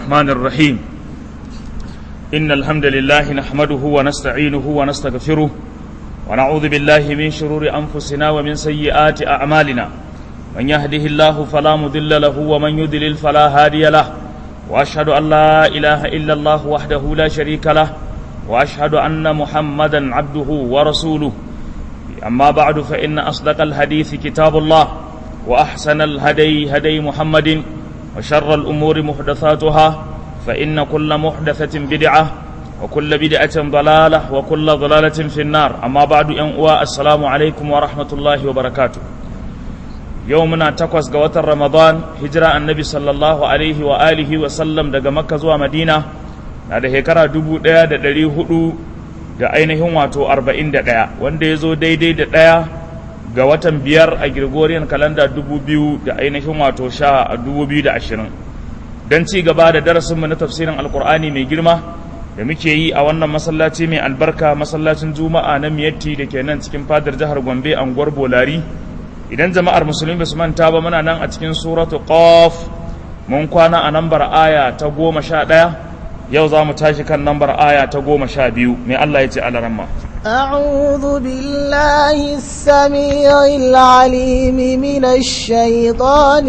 الرحمن الرحيم إن الحمد لله نحمده ونستعينه ونستغفره ونعوذ بالله من شرور أنفسنا ومن سيئات أعمالنا من يهده الله فلا مضل له ومن يضلل فلا هادي له وأشهد أن لا إله إلا الله وحده لا شريك له وأشهد أن محمدا عبده ورسوله أما بعد فإن أصدق الحديث كتاب الله وأحسن الهدي هدي محمد وشر الأمور محدثاتها فإن كل محدثة بدعة وكل بدعة ضلالة وكل ضلالة في النار أما بعد أنواع السلام عليكم ورحمة الله وبركاته يومنا تقوس قوات رمضان هجرة النبي صلى الله عليه وآله وسلم دقى مكة زوى مدينة هذا هكرا دبو ديا دا دلي هدو da ainihin wato 41 wanda ya zo daidai da ɗaya ga watan biyar a Gregorian kalanda 2000 da ainihin wato sha a 2020 don ci gaba da darasinmu na tafsirin alkur'ani mai girma da muke yi a wannan masallaci mai albarka masallacin juma'a na miyatti da ke nan cikin fadar jihar gombe anguwar bolari idan jama'ar musulmi ba su manta ba muna nan a cikin suratu qaf mun kwana a nambar aya ta goma sha ɗaya yau za mu tashi kan nambar aya ta goma sha biyu mai Allah ya ce alaramma أعوذ بالله السميع العليم من الشيطان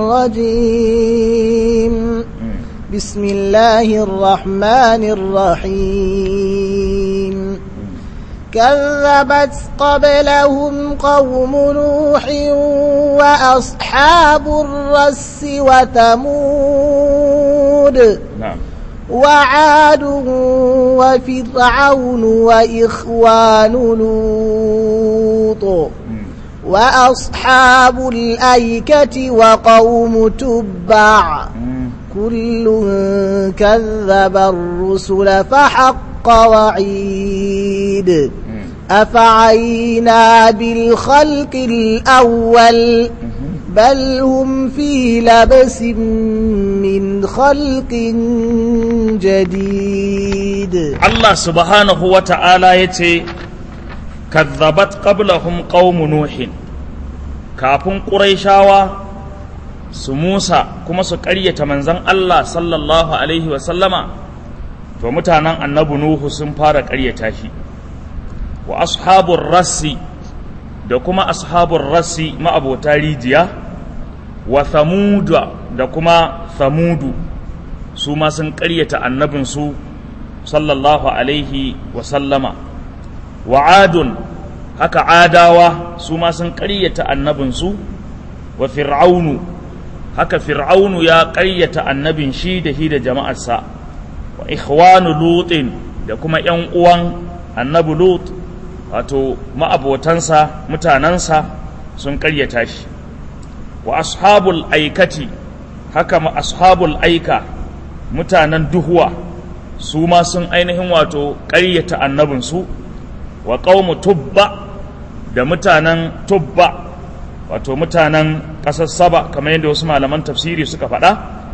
الرجيم بسم الله الرحمن الرحيم كذبت قبلهم قوم نوح وأصحاب الرس وثمود na'am وعاد وفرعون وإخوان لوط وأصحاب الأيكة وقوم تبع كل كذب الرسل فحق وعيد أفعينا بالخلق الأول بل هم في لبس من خلق جديد Allah subhanahu wa ta'ala ya ce, Kazzabat qablahum qaumu Nuhin, kafin ƙuraishawa su Musa kuma su ƙaryata manzan Allah sallallahu Alaihi wasallama, to mutanen annabi Nuhu sun fara ƙaryata shi, wa ashabun rassi da kuma ashabun rassi ma'abota rijiya, wa thamuda da kuma thamudu su ma sun ƙaryata annabinsu sallallahu alaihi wasallama wa adun haka adawa su ma sun ƙaryata annabinsu wa fir'aunu haka fir'aunu ya ƙaryata annabin shi da shi da jama'arsa wa ikhwanu lutin da kuma ‘yan uwan annabi lut wato ma'abotansa mutanensa sun ƙaryata shi wa ashabul aikati haka ma ashabul aika mutanen duhuwa su ma sun ainihin wato ƙaryata annabinsu wa ƙaumu tubba da mutanen tubba wato mutanen ƙasar saba kamar yadda wasu malaman tafsiri suka faɗa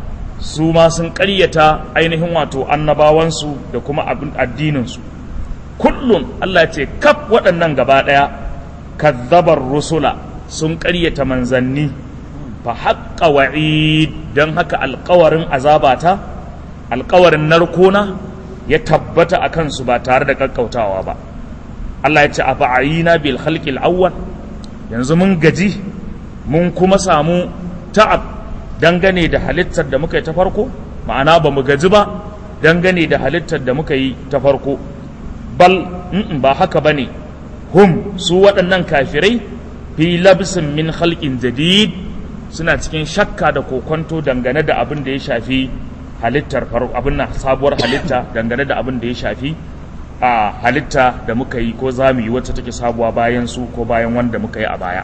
su ma sun ƙaryata ainihin wato annabawansu da kuma addininsu kullum Allah ce kaf waɗannan gaba ɗaya kazzabar rusula sun ƙaryata manzanni fa haƙƙa wa'id don haka alƙawarin azabata alƙawarin narkona ya tabbata a kansu ba tare da ƙaƙƙautawa ba Allah ya ce a fa'ayina bil khalqil awwal yanzu mun gaji mun kuma samu ta'ab dangane da halittar da muka yi ta farko ma'ana ba mu gaji ba dangane da halittar da muka yi ta farko bal ba haka bane hum su waɗannan kafirai fi labsin min khalqin jadid suna cikin shakka da kokonto dangane da abin da ya shafi halittar farko abin na sabuwar halitta dangane da abin da ya shafi a halitta da muka yi ko za mu yi wacce take sabuwa bayan su ko bayan wanda muka yi a baya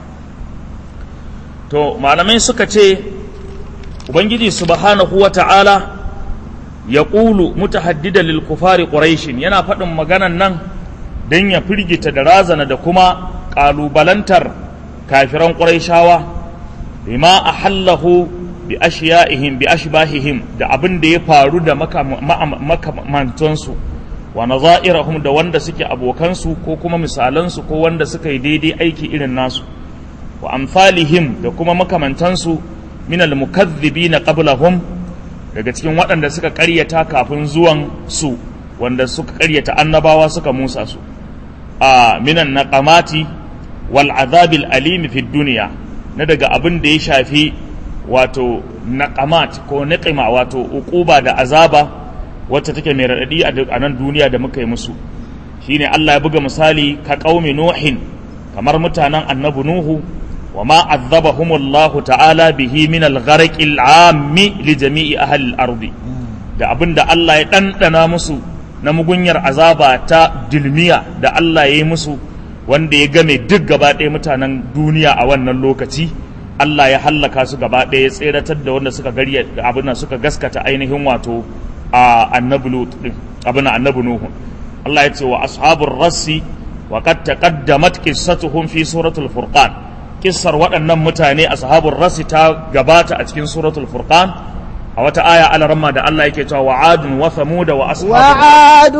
to malamai suka ce ubangiji subhanahu wa ta'ala ya ƙulu mutahaddida lil kufari quraishin yana faɗin maganan nan don ya firgita da razana da kuma ƙalubalantar kafiran quraishawa bima ahallahu bi ashiya'ihim bi ashbahihim da abin da ya faru da makamantansu wa nazairahum da wanda suke abokansu ko kuma misalansu ko wanda suka yi daidai aiki irin nasu wa amsalihim da kuma makamantansu min almukaththibina qablahum daga cikin waɗanda suka ƙaryata kafin zuwan su wanda suka ƙaryata annabawa suka musa su a minan naqamati wal azabil alimi fi duniya na daga abin da ya shafi wato naqamat ko niqima wato uquba da azaba wacce take mai raɗaɗi a nan duniya da muka yi musu shine Allah ya buga misali ka qaumi nuhin kamar mutanen annabi nuhu wa ma azabahumullahu ta'ala bihi min al-gharq al-ammi li jami'i ahli al-ardi da abinda Allah ya ɗanɗana musu na mugunyar azaba ta dilmiya da Allah ya yi musu wanda ya game duk gaba ɗaya mutanen duniya a wannan lokaci Allah ya hallaka su gaba ɗaya ya tseratar da wanda suka garya abin suka gaskata ainihin wato a annabi lut din abin annabi nuhu Allah ya ce wa ashabur rassi wa qad taqaddamat qissatuhum fi suratul furqan kissar waɗannan mutane ashabur rassi ta gabata a cikin suratul furqan a wata aya alaramma da Allah yake cewa wa'adun wa thamud wa ashabur وعاد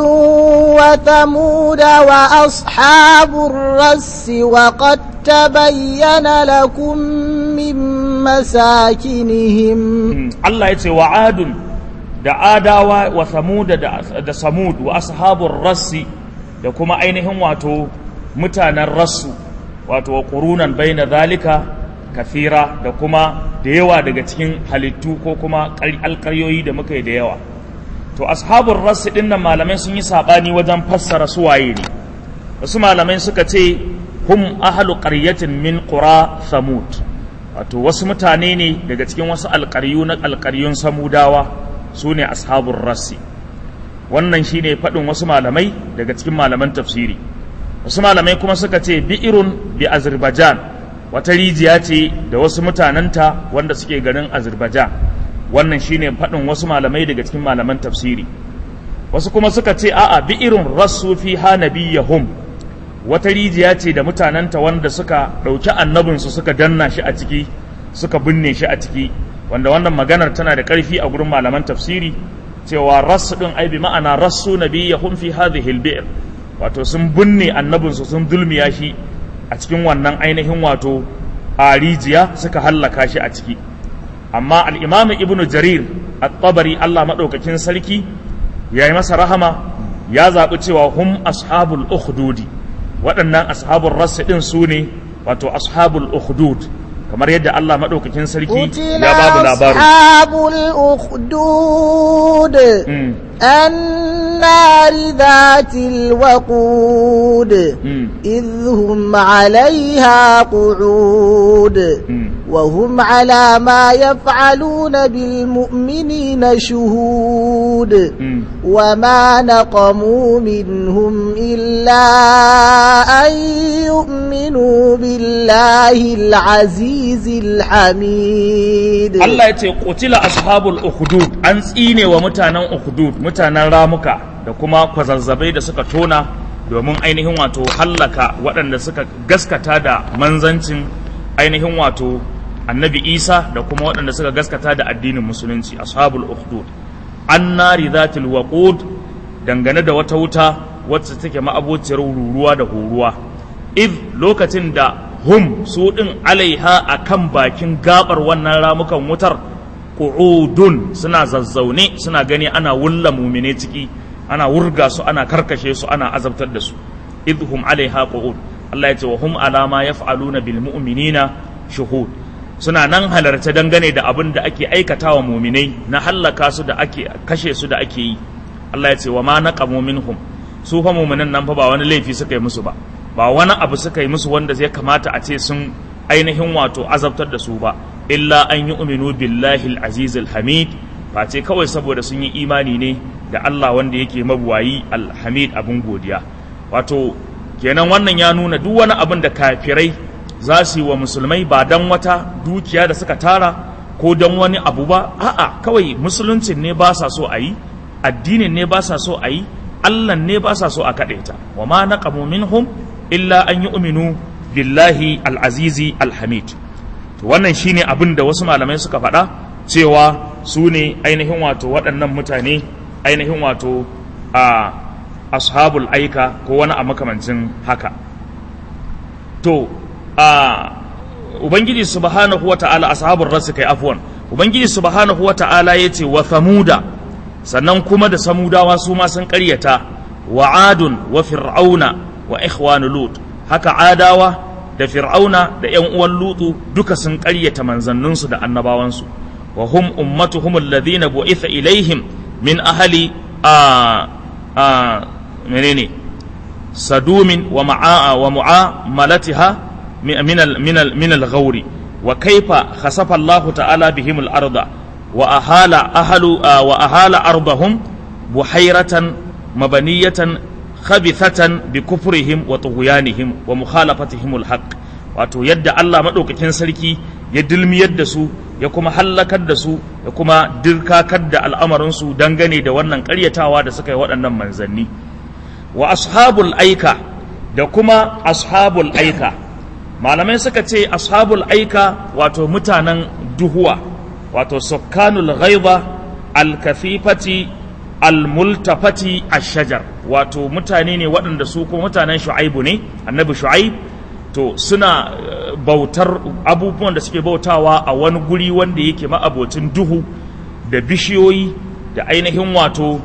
وثمود وأصحاب الرس وقد تبين لكم من مساكنهم Allah ya ce wa'adun da adawa wa thamud da da samud wa ashabur rassi da kuma ainihin wato mutanen rassu wato wa qurunan baina zalika kathira da kuma da yawa daga cikin halittu ko kuma alƙaryoyi da muka yi da yawa to ashabul rass din nan malamai sun yi sabani wajen fassara su waye ne wasu malamai suka ce hum ahlu qaryatin min qura thamud wato wasu mutane ne daga cikin wasu alƙaryu na alƙaryun samudawa su ne ashabul rassi wannan shine faɗin wasu malamai daga cikin malaman tafsiri wasu malamai kuma suka ce bi'irun bi azerbaijan wata rijiya ce da wasu mutanenta wanda suke garin azerbaijan wannan shine faɗin wasu malamai daga cikin malaman tafsiri wasu kuma suka ce a'a bi'irun rassu fi ha nabiyahum wata rijiya ce da mutanenta wanda suka ɗauki annabinsu suka danna shi a ciki suka binne shi a ciki wanda wannan maganar tana da ƙarfi a gurin malaman tafsiri cewa rassu ɗin ai bi ma'ana rassu nabiyahum fi hadhihi al wato sun binne annabinsu sun dulmiya shi a cikin wannan ainihin wato a rijiya suka hallaka shi a ciki amma al'imamu ibnu jarir at-tabari Allah maɗaukakin sarki ya yi masa rahama ya zaɓi cewa hum ashabul ukhdudi waɗannan ashabul rasu ɗin su ne wato ashabul ukhdud kamar yadda Allah maɗaukakin sarki ya babu labarin ashabul ukhdud النار ذات الوقود إذ هم عليها قعود وهم على ما يفعلون بالمؤمنين شهود وما نقموا منهم إلا أن يؤمنوا بالله العزيز الحميد الله يتي قتل أصحاب الأخدود أنسيني ومتانا أخدود mutanen ramuka da kuma kwazazzabai da suka tona domin ainihin wato hallaka waɗanda suka gaskata da manzancin ainihin wato annabi isa da kuma waɗanda suka gaskata da addinin musulunci ashabul ukhdud annari zatil waqud dangane da wata wuta wacce take ma'abociyar ruruwa da horuwa id lokacin da hum su ɗin alaiha akan bakin gabar wannan ramukan wutar qu'udun suna zazzaune suna gani ana wulla mumine ciki ana wurga su ana karkashe su ana azabtar da su idhum alaiha qu'ud Allah ya ce wa hum ala ma yaf'aluna bil mu'minina shuhud suna nan halarta dangane da abin da ake aikatawa muminai na hallaka su da ake kashe su da ake yi Allah ya ce wa ma naqamu minhum su fa muminan nan fa ba wani laifi suka yi musu ba ba wani abu suka yi musu wanda zai kamata a ce sun ainihin wato azabtar da su ba illa an yi uminu billahi al-aziz al-hamid face kawai saboda sun yi imani ne da Allah wanda yake mabuwayi al-hamid abin godiya wato kenan wannan ya nuna duk wani abin da kafirai za su yi wa musulmai ba dan wata dukiya da suka tara ko dan wani abu ba a'a kawai musuluncin ne ba sa so a yi addinin ne ba sa so a yi Allah ne ba sa so a kaɗaita wa ma naqamu minhum illa an yi uminu billahi al-azizi al-hamid to wannan shine abin da wasu malamai suka faɗa cewa su ne ainihin wato waɗannan mutane ainihin wato a ashabul aika ko wani a makamancin haka to a ubangiji subhanahu wa ta'ala ashabul rasu kai afwan ubangiji subhanahu wata'ala ya ce wa thamuda sannan kuma da samudawa su ma sun ƙaryata wa adun wa fir'auna wa ikhwanu lut haka adawa da fir'auna da yan uwan lutu duka sun ƙaryata manzanninsu da annabawansu wa hum ummatuhum alladhina bu'itha ilaihim min ahli a a menene sadumin wa ma'a wa mu'amalatiha min al min al min al ghawri wa kaifa khasafa Allah ta'ala bihim al arda wa ahala ahlu wa ahala ardahum buhayratan mabaniyatan khabithatan bi kufrihim wa tughyanihim wa mukhalafatihim al haqq wato yadda Allah madaukakin sarki ya dilmiyar da su ya kuma hallakar da su ya kuma dirkakar da al'amarinsu dangane da wannan ƙaryatawa da suka yi waɗannan manzanni wa ashabul aika da kuma ashabul aika malamai suka ce ashabul aika wato mutanen duhuwa wato sukkanul ghaiba alkafifati almultafati ashajar wato mutane ne waɗanda su kuma mutanen shu'aibu ne annabi shu'aib to suna bautar abubuwan da suke bautawa a wani guri wanda yake ma'abocin duhu da bishiyoyi da ainihin wato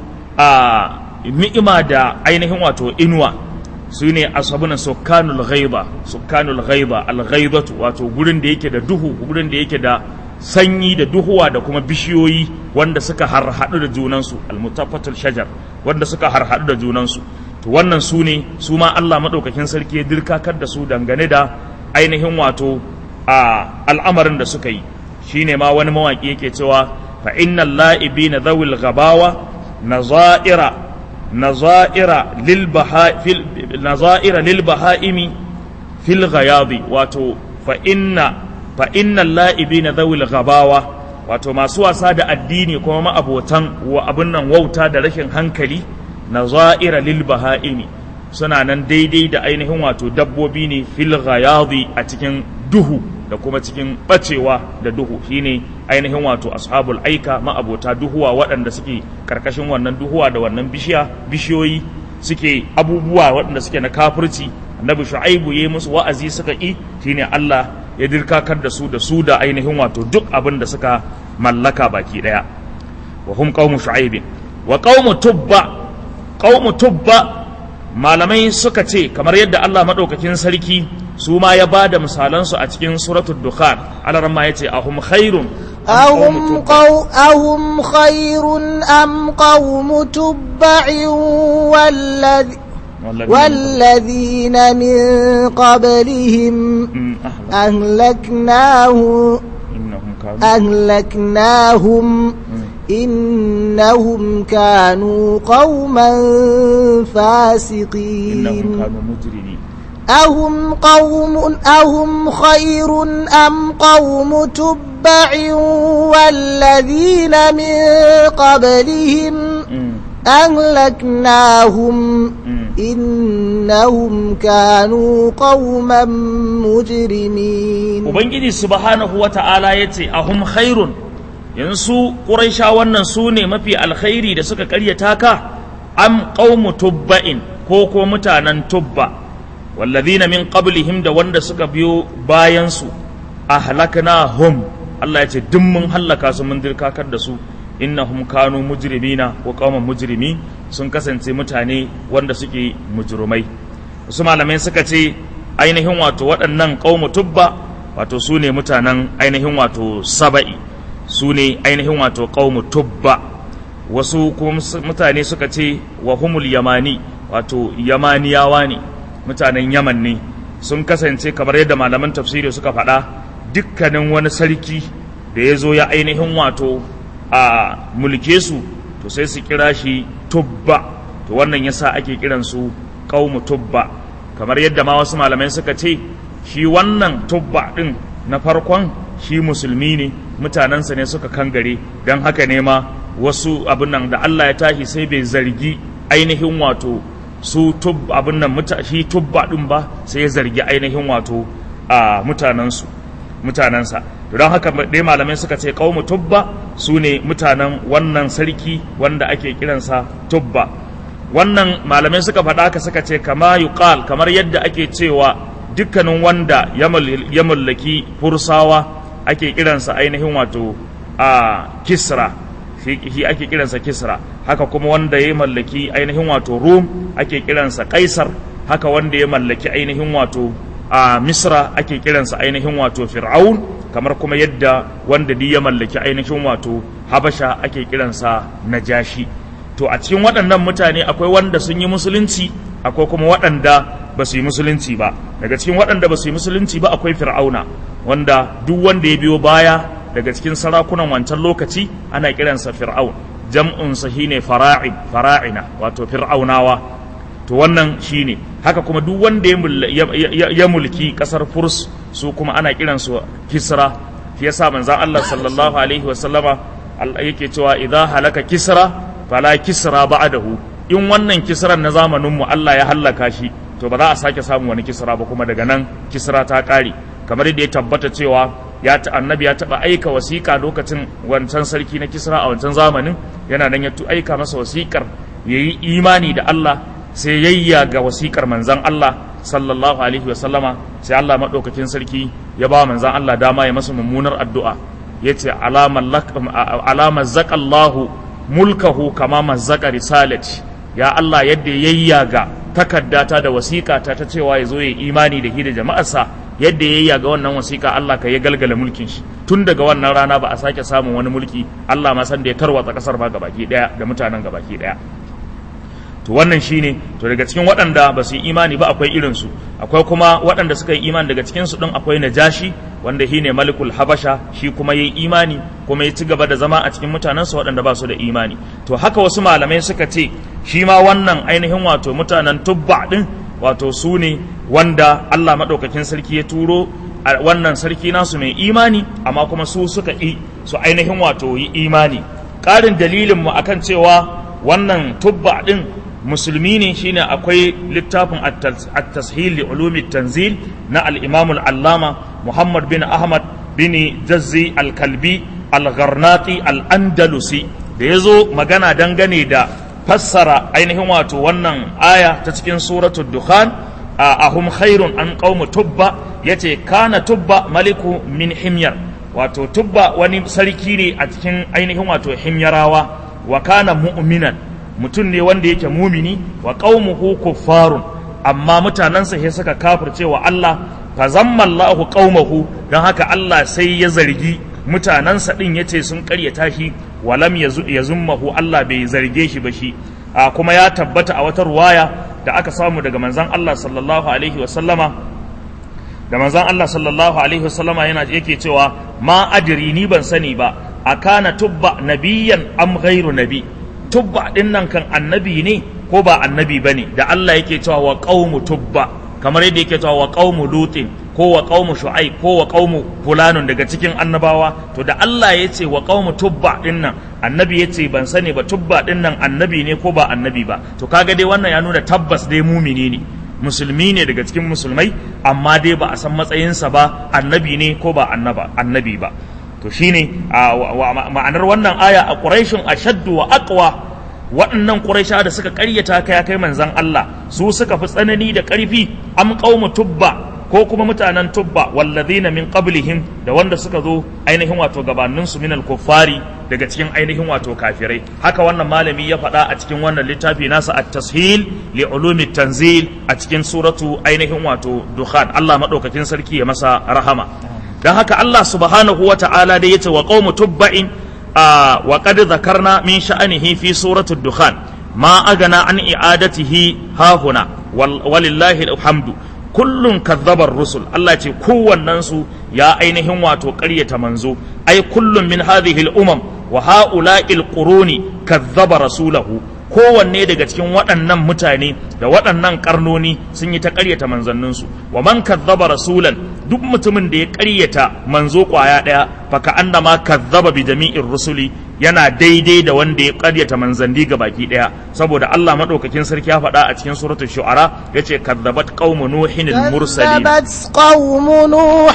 a ni'ima da ainihin wato inuwa su ne asabuna sukkanul ghaiba sukkanul ghaiba al-ghaibatu wato gurin da yake da duhu gurin da yake da sanyi da duhuwa da kuma bishiyoyi wanda suka harhaɗu da junansu al-mutaffatul shajar wanda suka harhaɗu da junansu to wannan su ne su ma Allah maɗaukakin sarki ya dirkakar da su dangane da ainihin wato a al'amarin da suka yi shine ma wani mawaƙi yake cewa fa innal la'ibina dhawil ghabawa nazaira nazaira lil baha fil nazaira lil bahaimi fil ghayadi wato fa inna fa innal la'ibina dhawil ghabawa wato masu wasa da addini kuma ma'abotan wa abin nan wauta da rashin hankali nazaira lil baha'imi suna nan daidai da ainihin wato dabbobi ne fil ghayadi a cikin duhu da kuma cikin bacewa da duhu shine ainihin wato ashabul aika ma'abota duhuwa waɗanda suke karkashin wannan duhuwa da wannan bishiya bishiyoyi suke abubuwa waɗanda suke na kafirci annabi shu'aibu yayi musu wa'azi suka yi shine Allah ya dirkakar da su da su da ainihin wato duk abin da suka mallaka baki daya wa hum qaumu shu'aibin wa qaumu tubba qaumu tubba malamai suka ce kamar yadda Allah madaukakin sarki su ma ya bada misalan su a cikin suratul dukhan alaran ma yace ahum khairun أهم, قو أهم خير أم قوم تبع والذي والذين من قبلهم أهلكناه أهلكناهم إنهم كانوا قوما فاسقين إنهم كانوا مجرمين أهم قوم أهم خير أم قوم تبع والذين من قبلهم أهلكناهم إنهم كانوا قوما مجرمين Ubangiji subhanahu wa ta'ala ya ce, Ahum khairun, yanzu ƙuraisha wannan su ne mafi alkhairi da suka ƙaryata ka, am ƙaumu tubba'in ko ko mutanen tubba, wallazina min qablihim da wanda suka biyo bayansu, ahlaknahum Allah ya ce, duk mun hallaka su mun dirkakar da su, innahum kanu mujrimina ko qauman mujrimi sun kasance mutane wanda suke mujrumai wasu malamai suka ce ainihin wato waɗannan qaumu tubba wato su ne mutanen ainihin wato saba'i su ne ainihin wato qaumu tubba wasu kuma mutane suka ce wa humul yamani wato yamaniyawa ne mutanen yaman ne sun kasance kamar yadda malaman tafsiri suka faɗa dukkanin wani sarki da ya zo ya ainihin wato a mulke su to sai su kira shi tubba to wannan yasa ake kiran su qaumu tubba kamar yadda ma wasu malamai suka ce shi wannan tubba din na farkon shi musulmi ne mutanensa ne suka kangare don haka ne ma wasu abin nan da Allah ya tashi sai bai zargi ainihin wato su tubba abin nan shi tubba din ba sai ya zargi ainihin wato a mutanensu mutanensa don haka dai malamai suka ce kaumu tubba su ne mutanen wannan sarki wanda ake kiransa tubba wannan malamai suka faɗa haka suka ce kama yuqal kamar yadda ake cewa dukkanin wanda ya mallaki fursawa ake kiransa ainihin wato a kisra shi ake kiransa kisra haka kuma wanda ya mallaki ainihin wato rum ake kiransa kaisar haka wanda ya mallaki ainihin wato a misra ake kiransa ainihin wato fir'aun kamar kuma yadda wanda di ya mallaki ainihin wato habasha ake kiransa najashi to a cikin waɗannan mutane akwai wanda sun yi musulunci akwai kuma waɗanda ba su yi musulunci ba daga cikin waɗanda ba su yi musulunci ba akwai fir'auna wanda duk wanda ya biyo baya daga cikin sarakunan wancan lokaci ana kiransa fir'aun jam'un sa shine fara'in fara'ina wato fir'aunawa to wannan shine haka kuma duk wanda ya mulki kasar furs su kuma ana kiransu kisra shi yasa manzon Allah sallallahu alaihi wa sallama yake cewa idza halaka kisra fala kisra ba'dahu in wannan kisran na zamanin mu Allah ya hallaka shi to ba za a sake samun wani kisra ba kuma daga nan kisra ta kare kamar yadda ya tabbata cewa ya ta annabi ya taba aika wasiƙa lokacin wancan sarki na kisra a wancan zamanin yana nan ya aika masa wasiƙar yayi imani da Allah sai yayya ga wasiƙar manzan Allah sallallahu alaihi wa sallama sai Allah madaukakin sarki ya ba manzan Allah dama ya masa mummunar addu'a yace alama zaƙallahu mulkahu kama mazzaka risalati ya Allah yadda yayya ga takaddata da wasiƙata ta cewa ya zo ya imani da hi da jama'arsa yadda yayya ga wannan wasiƙa Allah ka ya galgala mulkin shi tun daga wannan rana ba a sake samun wani mulki Allah ma san da ya tarwatsa kasar ba gabaki daya da mutanen gabaki daya to wannan shine to daga cikin waɗanda ba su yi imani ba akwai irinsu akwai kuma waɗanda suka yi imani daga cikinsu ɗin akwai najashi wanda shi ne malikul habasha shi kuma ya yi imani kuma ya ci gaba da zama a cikin mutanensu waɗanda ba su da imani to haka wasu malamai suka ce shi ma wannan ainihin wato mutanen tubba ɗin wato su ne wanda allah maɗaukakin sarki ya turo wannan sarki nasu mai imani amma kuma su suka yi su ainihin wato yi imani ƙarin dalilinmu akan cewa wannan tubba ɗin musulmi ne shine akwai littafin at-tashil li ulumi tanzil na al-imam al-allama muhammad bin ahmad bin jazzi al-kalbi al-gharnati al-andalusi da yazo magana dangane da fassara ainihin wato wannan aya ta cikin suratul dukhan ahum khairun an qaumu tubba yace kana tubba maliku min himyar wato tubba wani sarki ne a cikin ainihin wato himyarawa wa kana mu'minan mutum ne wanda yake mumini wa qaumuhu kuffarun amma mutanansa sai suka kafirce wa Allah fa zammallahu qaumahu dan haka Allah sai ya zargi mutanansa din yace sun karyata shi walam yazummahu Allah bai zarge shi ba shi a kuma ya tabbata a wata ruwaya da aka samu daga manzon Allah sallallahu alaihi wa sallama da manzon Allah sallallahu alaihi wa sallama yana yake cewa ma adri ni ban sani ba akana tubba nabiyan am ghairu nabi tubba din nan kan annabi ne ko ba annabi bane da Allah yake cewa wa qaumu tubba kamar yadda yake cewa wa qaumu lutin ko wa qaumu shu'aib ko wa qaumu fulanun daga cikin annabawa to da Allah ya ce wa qaumu tubba din nan annabi ya ce ban sani ba tubba din nan annabi ne ko ba annabi ba to kaga dai wannan ya nuna tabbas dai mumini ne musulmi ne daga cikin musulmai amma dai ba a san matsayinsa ba annabi ne ko ba annaba annabi ba to shine ma'anar wannan aya a quraishun ashaddu wa aqwa waɗannan quraisha da suka ƙaryata ka ya kai manzon Allah su suka fi tsanani da ƙarfi am qaumu tubba ko kuma mutanen tubba wallazina min qablihim da wanda suka zo ainihin wato gabanin su min al-kuffari daga cikin ainihin wato kafirai haka wannan malami ya faɗa a cikin wannan littafi nasa at-tashil li ulumi tanzil a cikin suratu ainihin wato dukhan Allah madaukakin sarki ya masa rahama dan haka Allah subhanahu wa ta'ala da yace wa qaumu tubba'in wa qad zakarna min sha'anihi fi suratu dukhan ma agana an i'adatihi hahuna walillahi alhamdu kullun kazzabar rusul Allah ce kowannen su ya ainihin wato ƙaryata manzo ai kullum min hadhihi al-umam wa ha'ula'il quruni kazzaba rasulahu kowanne daga cikin waɗannan mutane da waɗannan karnoni sun yi ta ƙaryata manzanninsu wa man kazzaba rasulan duk mutumin da ya ƙaryata manzo ƙwaya ɗaya faka annama kazzaba bi jami'in rusuli yana daidai da wanda ya ƙaryata manzanni ga baki ɗaya saboda Allah madaukakin sarki ya faɗa a cikin suratul shu'ara yace kazzabat qaumu nuhin al-mursalin كذبت قوم نوح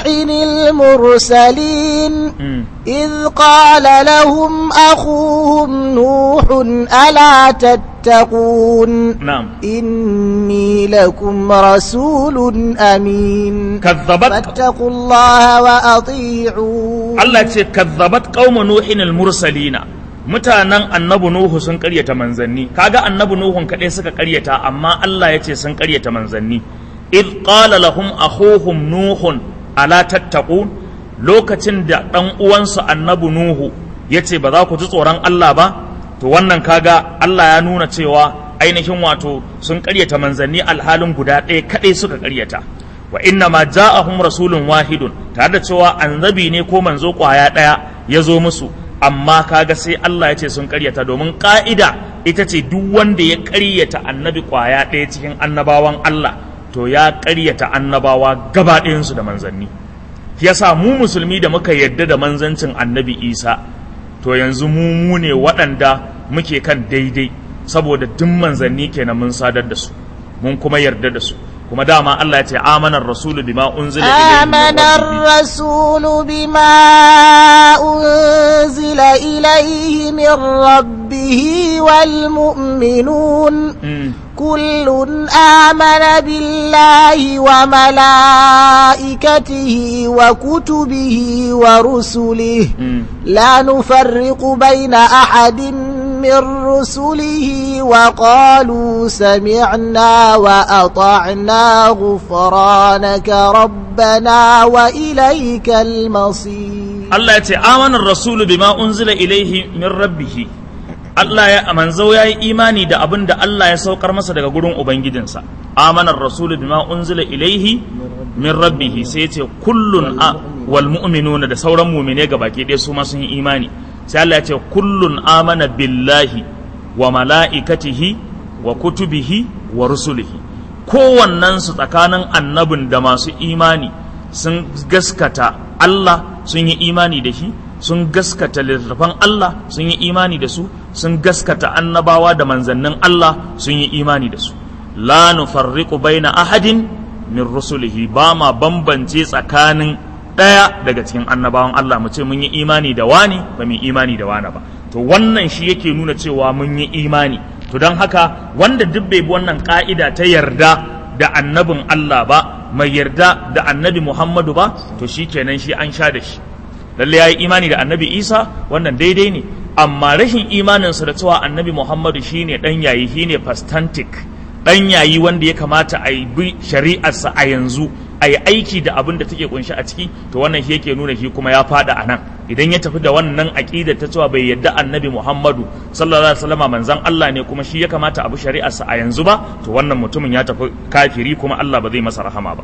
المرسلين إذ قال لهم أخوهم نوح ألا تتقون na'am إني لكم رسول أمين kazzabat فاتقوا الله وأطيعون Allah ce kazzabat qauma nuhin al-mursalina mutanen annabi nuhu sun karyata manzanni kaga annabi nuhun kadai suka karyata amma Allah ya ce sun karyata manzanni id qala lahum akhuhum nuhun ala tattaqun lokacin da dan uwansu annabi nuhu yace ba za ku ji tsoron Allah ba to wannan kaga Allah ya nuna cewa ainihin wato sun karyata manzanni alhalin guda ɗaya kadai suka karyata wa inna ma ja'ahum rasulun wahidun tare da cewa annabi ne ko manzo kwaya daya ya zo musu amma kaga sai Allah ya ce sun karyata domin ka'ida ita ce duk wanda ya karyata annabi kwaya daya cikin annabawan Allah to ya karyata annabawa gaba ɗayansu da manzanni yasa mu musulmi da muka yarda da manzancin annabi Isa to yanzu mu mu ne waɗanda muke kan daidai saboda duk manzanni kenan mun sadar da su mun kuma yarda da su kuma dama Allah ya ce amanar rasulu bima unzila ilayhi min آمن rabbihi. الرسول بما أنزل إليه من ربه والمؤمنون Mm. كل آمن بالله وملائكته وكتبه ورسله Mm. لا نفرق بين أحد من رسله وقالوا سمعنا وأطعنا غفرانك ربنا وإليك المصير Allah ya ce amanar rasulu bima unzila ilaihi min rabbihi Allah ya manzo ya yi imani da abin da Allah ya saukar masa daga gurin ubangijinsa amanar rasulu bima unzila ilaihi min rabbihi sai ya ce kullun a wal mu'minuna da sauran mu'mine ga baki ɗaya su ma sun yi imani sai Allah ya ce kullun amana billahi wa mala'ikatihi wa kutubihi wa rusulihi kowannen su tsakanin annabin da masu imani sun gaskata Allah sun yi imani da shi sun gaskata littattafan Allah sun yi imani da su sun gaskata annabawa da manzannin Allah sun yi imani da su la nufarriqu baina ahadin min rusulihi ba ma bambance tsakanin ɗaya daga cikin annabawan Allah mu ce mun yi imani da wani ba mu yi imani da wani ba to wannan shi yake nuna cewa mun yi imani to don haka wanda duk bai bi wannan ka'ida ta yarda da annabin Allah ba mai yarda da annabi Muhammadu ba to shi kenan shi an sha da shi lalle ya yi imani da annabi Isa wannan daidai ne amma rashin imaninsa da cewa annabi Muhammadu shine dan yayi shine fastantic dan yayi wanda ya kamata a yi bi shari'arsa a yanzu a yi aiki da abin da take kunshi a ciki to wannan shi yake nuna shi kuma ya fada a nan idan ya tafi da wannan aqida ta cewa bai yadda annabi Muhammadu sallallahu alaihi wasallam manzon Allah ne kuma shi ya kamata a bi shari'arsa a yanzu ba to wannan mutumin ya tafi kafiri kuma Allah ba zai masa rahama ba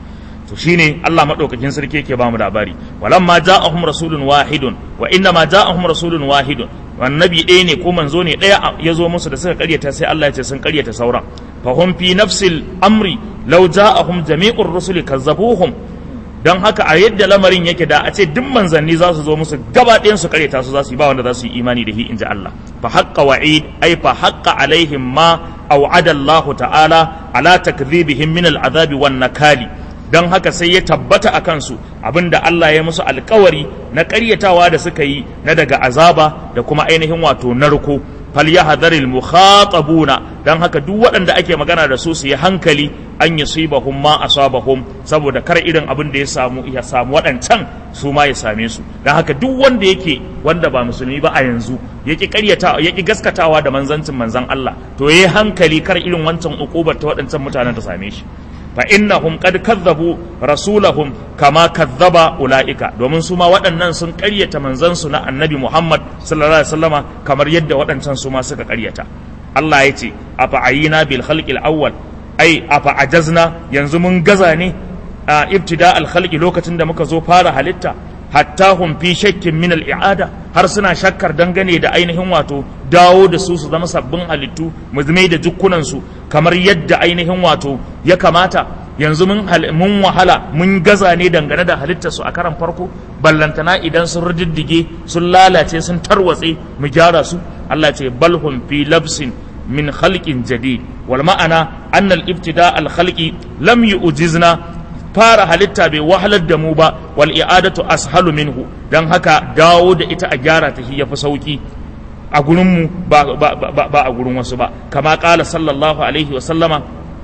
to shine Allah madaukakin sarki yake ba mu labari walamma ja'ahum rasulun wahidun wa inna ma ja'ahum rasulun wahidun annabi ɗaya ne ko manzo ne ɗaya ya zo musu da suka karyata sai Allah ya ce sun karyata sauran fahum fi nafsil amri law ja'ahum jami'ur rusuli kazzabuhum dan haka a yadda lamarin yake da a ce duk manzanni za su zo musu gaba ɗayan su karyata su za su yi ba wanda za su yi imani da shi inji Allah fa haqqa wa'id ay fa haqqa alaihim ma aw'ada Allah ta'ala ala takdhibihim min al'adabi wan nakali don haka sai ya tabbata a kansu abinda Allah ya musu alkawari na ƙaryatawa da suka yi na daga azaba da kuma ainihin wato narko falyahdharil mukhatabuna don haka duk waɗanda ake magana da su su yi hankali an yusibahum ma asabahum saboda kar irin abin da ya samu ya samu waɗancan su ma ya same su don haka duk wanda yake wanda ba musulmi ba a yanzu yaki ƙaryata yaki gaskatawa da manzancin manzan Allah to yayi hankali kar irin wancan ukubar ta waɗancan mutanen ta same shi fa innahum qad kazzabu rasulahum kama kazzaba ulaika domin su ma waɗannan sun ƙaryata manzansu na annabi Muhammad sallallahu alaihi wasallama kamar yadda waɗancan su ma suka ƙaryata Allah ya ce afa ayina bil khalqil awwal ai afa ajazna yanzu mun gaza ne a ibtida al khalqi lokacin da muka zo fara halitta hatta hum fi shakkin min al i'ada har suna shakkar dangane da ainihin wato dawo da su su zama sabbin halittu mu zama da jukkunan su kamar yadda ainihin wato ya kamata yanzu mun mun wahala mun gaza ne dangane da halittar su a karan farko ballantana idan sun riddige sun lalace sun tarwatse mu gyara su Allah ce bal hum fi labsin min khalqin jadid wal ma'ana anna al ibtida al khalqi lam yu'jizna fara halitta bai wahalar da mu ba wal i'adatu ashalu minhu dan haka dawo da ita a gyara ta shi yafi sauki a gurinmu ba, ba, ba, ba a gurin wasu ba kama kala sallallahu alaihi wasallama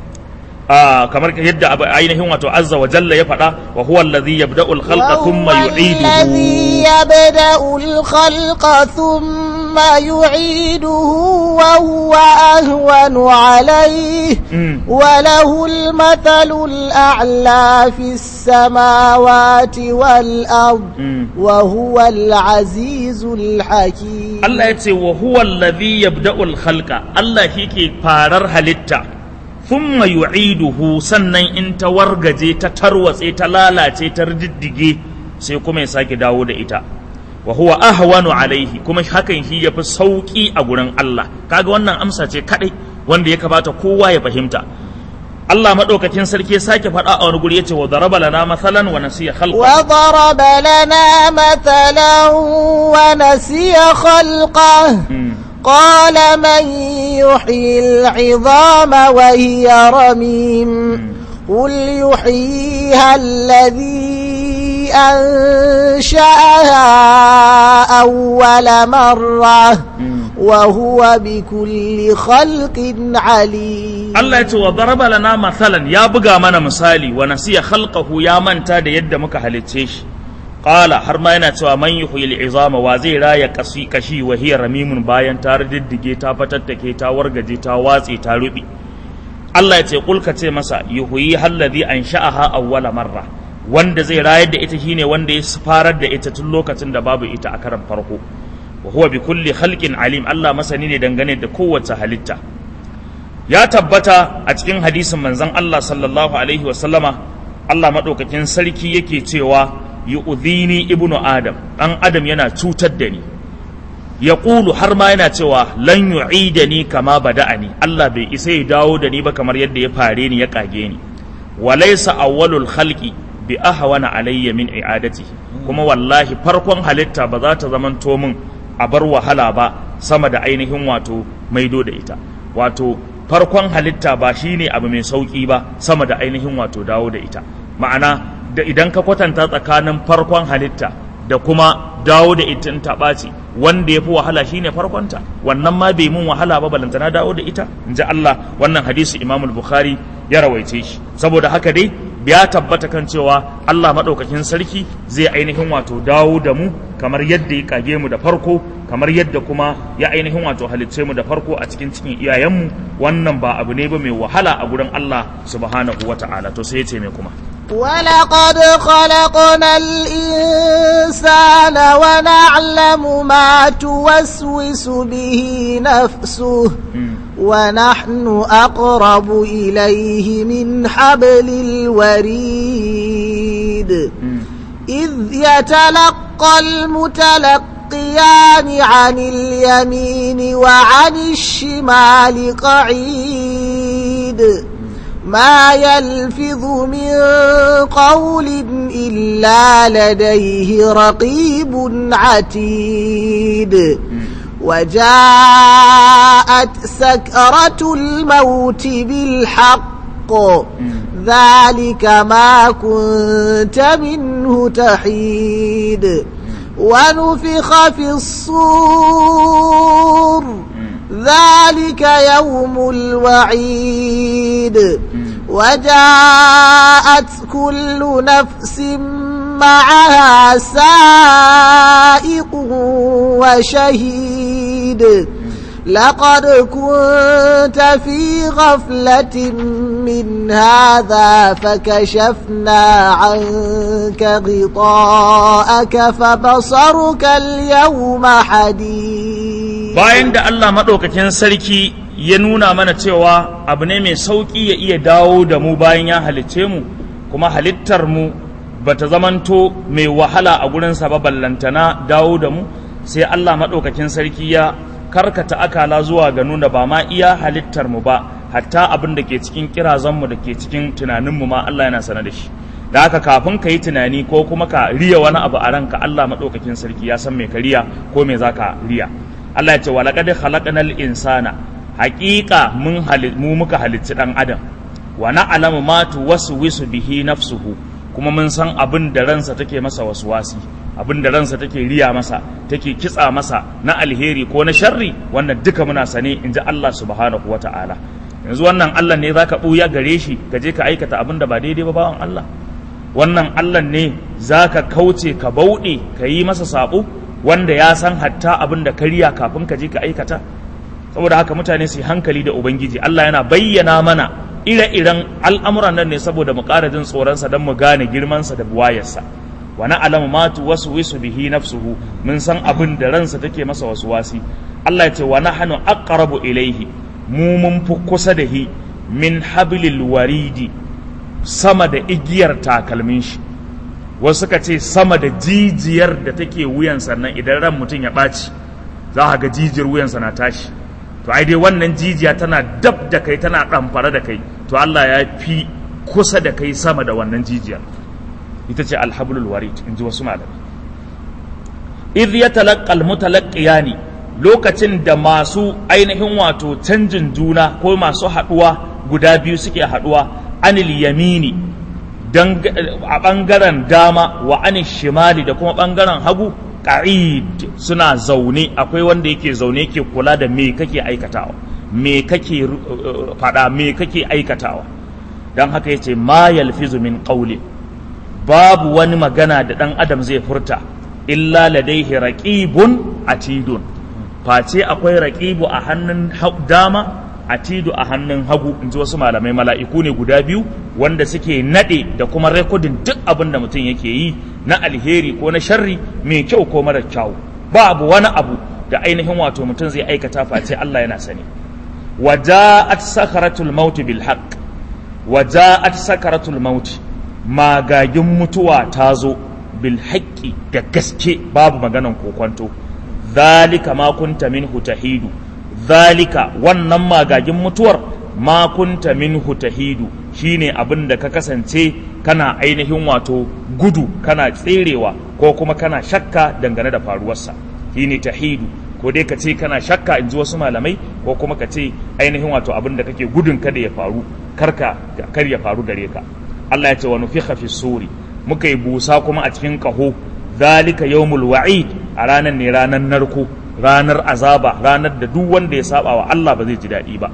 kamar yadda ainihin wato azza wa jalla ya faɗa wa huwa allazi yabda'u al-khalqa thumma yu'iduhu الذي يبدأ الخلق ثم يعيده وهو أهون عليه وله المثل الأعلى في السماوات والأرض وهو العزيز الحكيم الله يتي وهو الذي يبدأ الخلق الله هيك فارر هلتا ثم يعيده sannan in ta wargaje ta tarwatse ta lalace ta riddige sai kuma ya sake dawo da ita wa huwa ahwanu alaihi kuma hakan shi yafi sauki a gurin Allah kaga wannan amsa ce kadai wanda ya kamata kowa ya fahimta Allah madaukakin sarki ya sake faɗa a wani guri yace wa daraba lana mathalan wa nasiya khalqa wa daraba lana mathalan wa nasiya khalqa قال من يحيي العظام وهي رميم قل يحييها الذي أنشأها أول مرة وهو بكل خلق عليم Allah ya ce wa daraba lana mathalan ya buga mana misali wa nasiya khalqahu ya manta da yadda muka halicce shi qala har ma yana cewa man yuhyil izama wa zai raya kashi kashi wa hiya ramimun bayan ta riddige ta fatattake ta wargaje ta watse ta rubi Allah ya ce kul ka ce masa yuhyi alladhi ansha'aha awwala marra wanda zai rayar da ita shine wanda ya farar da ita tun lokacin da babu ita a karan farko wa huwa bi kulli khalqin alim Allah masani ne dangane da kowace halitta ya tabbata a cikin hadisin manzon Allah sallallahu alaihi wa sallama Allah madaukakin sarki yake cewa yu'dhini ibnu adam dan adam yana cutar da ni ya ƙulu har ma yana cewa lan yu'idani kama bada'ani Allah bai isa ya dawo da ni ba kamar yadda ya fare ni ya kage ni walaysa awwalul khalqi bi ahwana alayya min i'adati kuma wallahi farkon halitta ba za ta zamanto min a bar wahala ba sama da ainihin wato maido da ita wato farkon halitta ba shine abu mai sauki ba sama da ainihin wato dawo da ita ma'ana da idan ka kwatanta tsakanin farkon halitta da kuma dawo da ita ta ɓaci wanda ya fi wahala shine farkonta wannan ma bai mun wahala ba balantana dawo da ita in ji Allah wannan hadisi Imam Bukhari ya rawaice shi saboda haka dai ya tabbata kan cewa Allah maɗaukakin sarki zai ainihin wato dawo da mu kamar yadda ya kage mu da farko kamar yadda kuma ya ainihin wato halicce mu da farko a cikin cikin iyayenmu wannan ba abu ne ba mai wahala a gurin Allah subhanahu wata'ala to sai ya ce mai kuma ولقد خلقنا الإنسان ونعلم ما توسوس به نفسه ونحن أقرب إليه من حبل الوريد إذ يتلقى المتلقيان عن اليمين وعن الشمال قعيد ما يلفظ من قول إلا لديه رقيب عتيد وجاءت سكرة الموت بالحق ذلك ما كنت منه تحيد ونفخ في الصور ذلك يوم الوعيد وجاءت كل نفس معها سائق وشهيد لقد كنت في غفلة من هذا فكشفنا عنك غطاءك فبصرك اليوم حديد bayan da Allah maɗaukakin sarki ya nuna mana cewa abu ne mai sauƙi ya iya dawo da mu bayan ya halicce mu kuma halittar mu bata zamanto mai wahala a gurinsa ba ballantana dawo da mu sai Allah maɗaukakin sarki ya karkata akala zuwa ga nuna ba ma iya halittar mu ba hatta abin da ke cikin kirazanmu da ke cikin tunaninmu ma Allah yana sana da shi da haka kafin ka yi tunani ko kuma ka riya wani abu a ranka Allah maɗaukakin sarki ya san me ka riya ko me za ka riya Allah ya ce wa laqad khalaqnal insana haqiqa mun mu muka halicci dan adam wa na'lamu ma tuwaswisu bihi nafsuhu kuma mun san abin da ransa take masa waswasi abin da ransa take riya masa take kitsa masa na alheri ko na sharri wannan duka muna sane in ji Allah subhanahu wata'ala yanzu wannan Allah ne zaka buya gare shi ka je ka aikata abin da ba daidai ba bawan Allah wannan Allah ne zaka kauce ka bauɗe ka yi masa sabo wanda ya san hatta abin da ka riya kafin ka je ka aikata saboda haka mutane su hankali da ubangiji Allah yana bayyana mana ire-iren al'amuran nan ne saboda mu ƙara jin tsoronsa don mu gane girmansa da buwayarsa wa na'lamu ma tuwaswisu bihi nafsuhu mun san abin da ransa take masa wasi Allah ya ce wa nahnu aqrabu ilayhi mu mun fi kusa da hi min hablil waridi sama da igiyar takalmin shi wasu suka ce sama da jijiyar da take wuyan sannan idan ran mutum ya ɓaci za a ga jijiyar wuyansa na tashi to ai dai wannan jijiya tana dab da kai tana ɗamfare da kai to Allah ya fi kusa da kai sama da wannan jijiyar ita ce alhablul warid in ji wasu malami idh yatalaqqa almutalaqqiyani lokacin da masu ainihin wato canjin juna ko masu haɗuwa guda biyu suke haɗuwa anil yamini a ɓangaren dama wa anil shimali da kuma ɓangaren hagu ƙa'id suna zaune akwai wanda yake zaune ke kula da me kake aikatawa me kake faɗa me kake aikatawa don haka yace ma yalfizu min qawli babu wani magana da ɗan adam zai furta illa ladaihi raqibun atidun face akwai raqibu a hannun dama atidu a hannun hagu in ji wasu malamai mala'iku ne guda biyu wanda suke naɗe da kuma rekodin duk abin da mutum yake yi na alheri ko na sharri mai kyau ko mara kyau babu wani abu da ainihin wato mutum zai aikata face Allah yana sani waja'at sakaratul maut bil haqq waja'at sakaratul maut magagin mutuwa ta zo bil haqqi da gaske babu maganan kokonto zalika ma kunta minhu tahidu zalika wannan magagin mutuwar ma kunta minhu tahidu shine abin da ka kasance kana ainihin wato gudu kana tserewa ko kuma kana shakka dangane da faruwarsa shine tahidu ko dai ka ce kana shakka in ji wasu malamai ko kuma ka ce ainihin wato abin da kake gudun kada ya faru karka kar ya faru gare ka Allah ya ce wa nufikha fi suri muka yi busa kuma a cikin kaho zalika yawmul wa'id a ranar ne ranar narko ranar azaba ranar da duk wanda ya saba wa Allah ba zai ji daɗi ba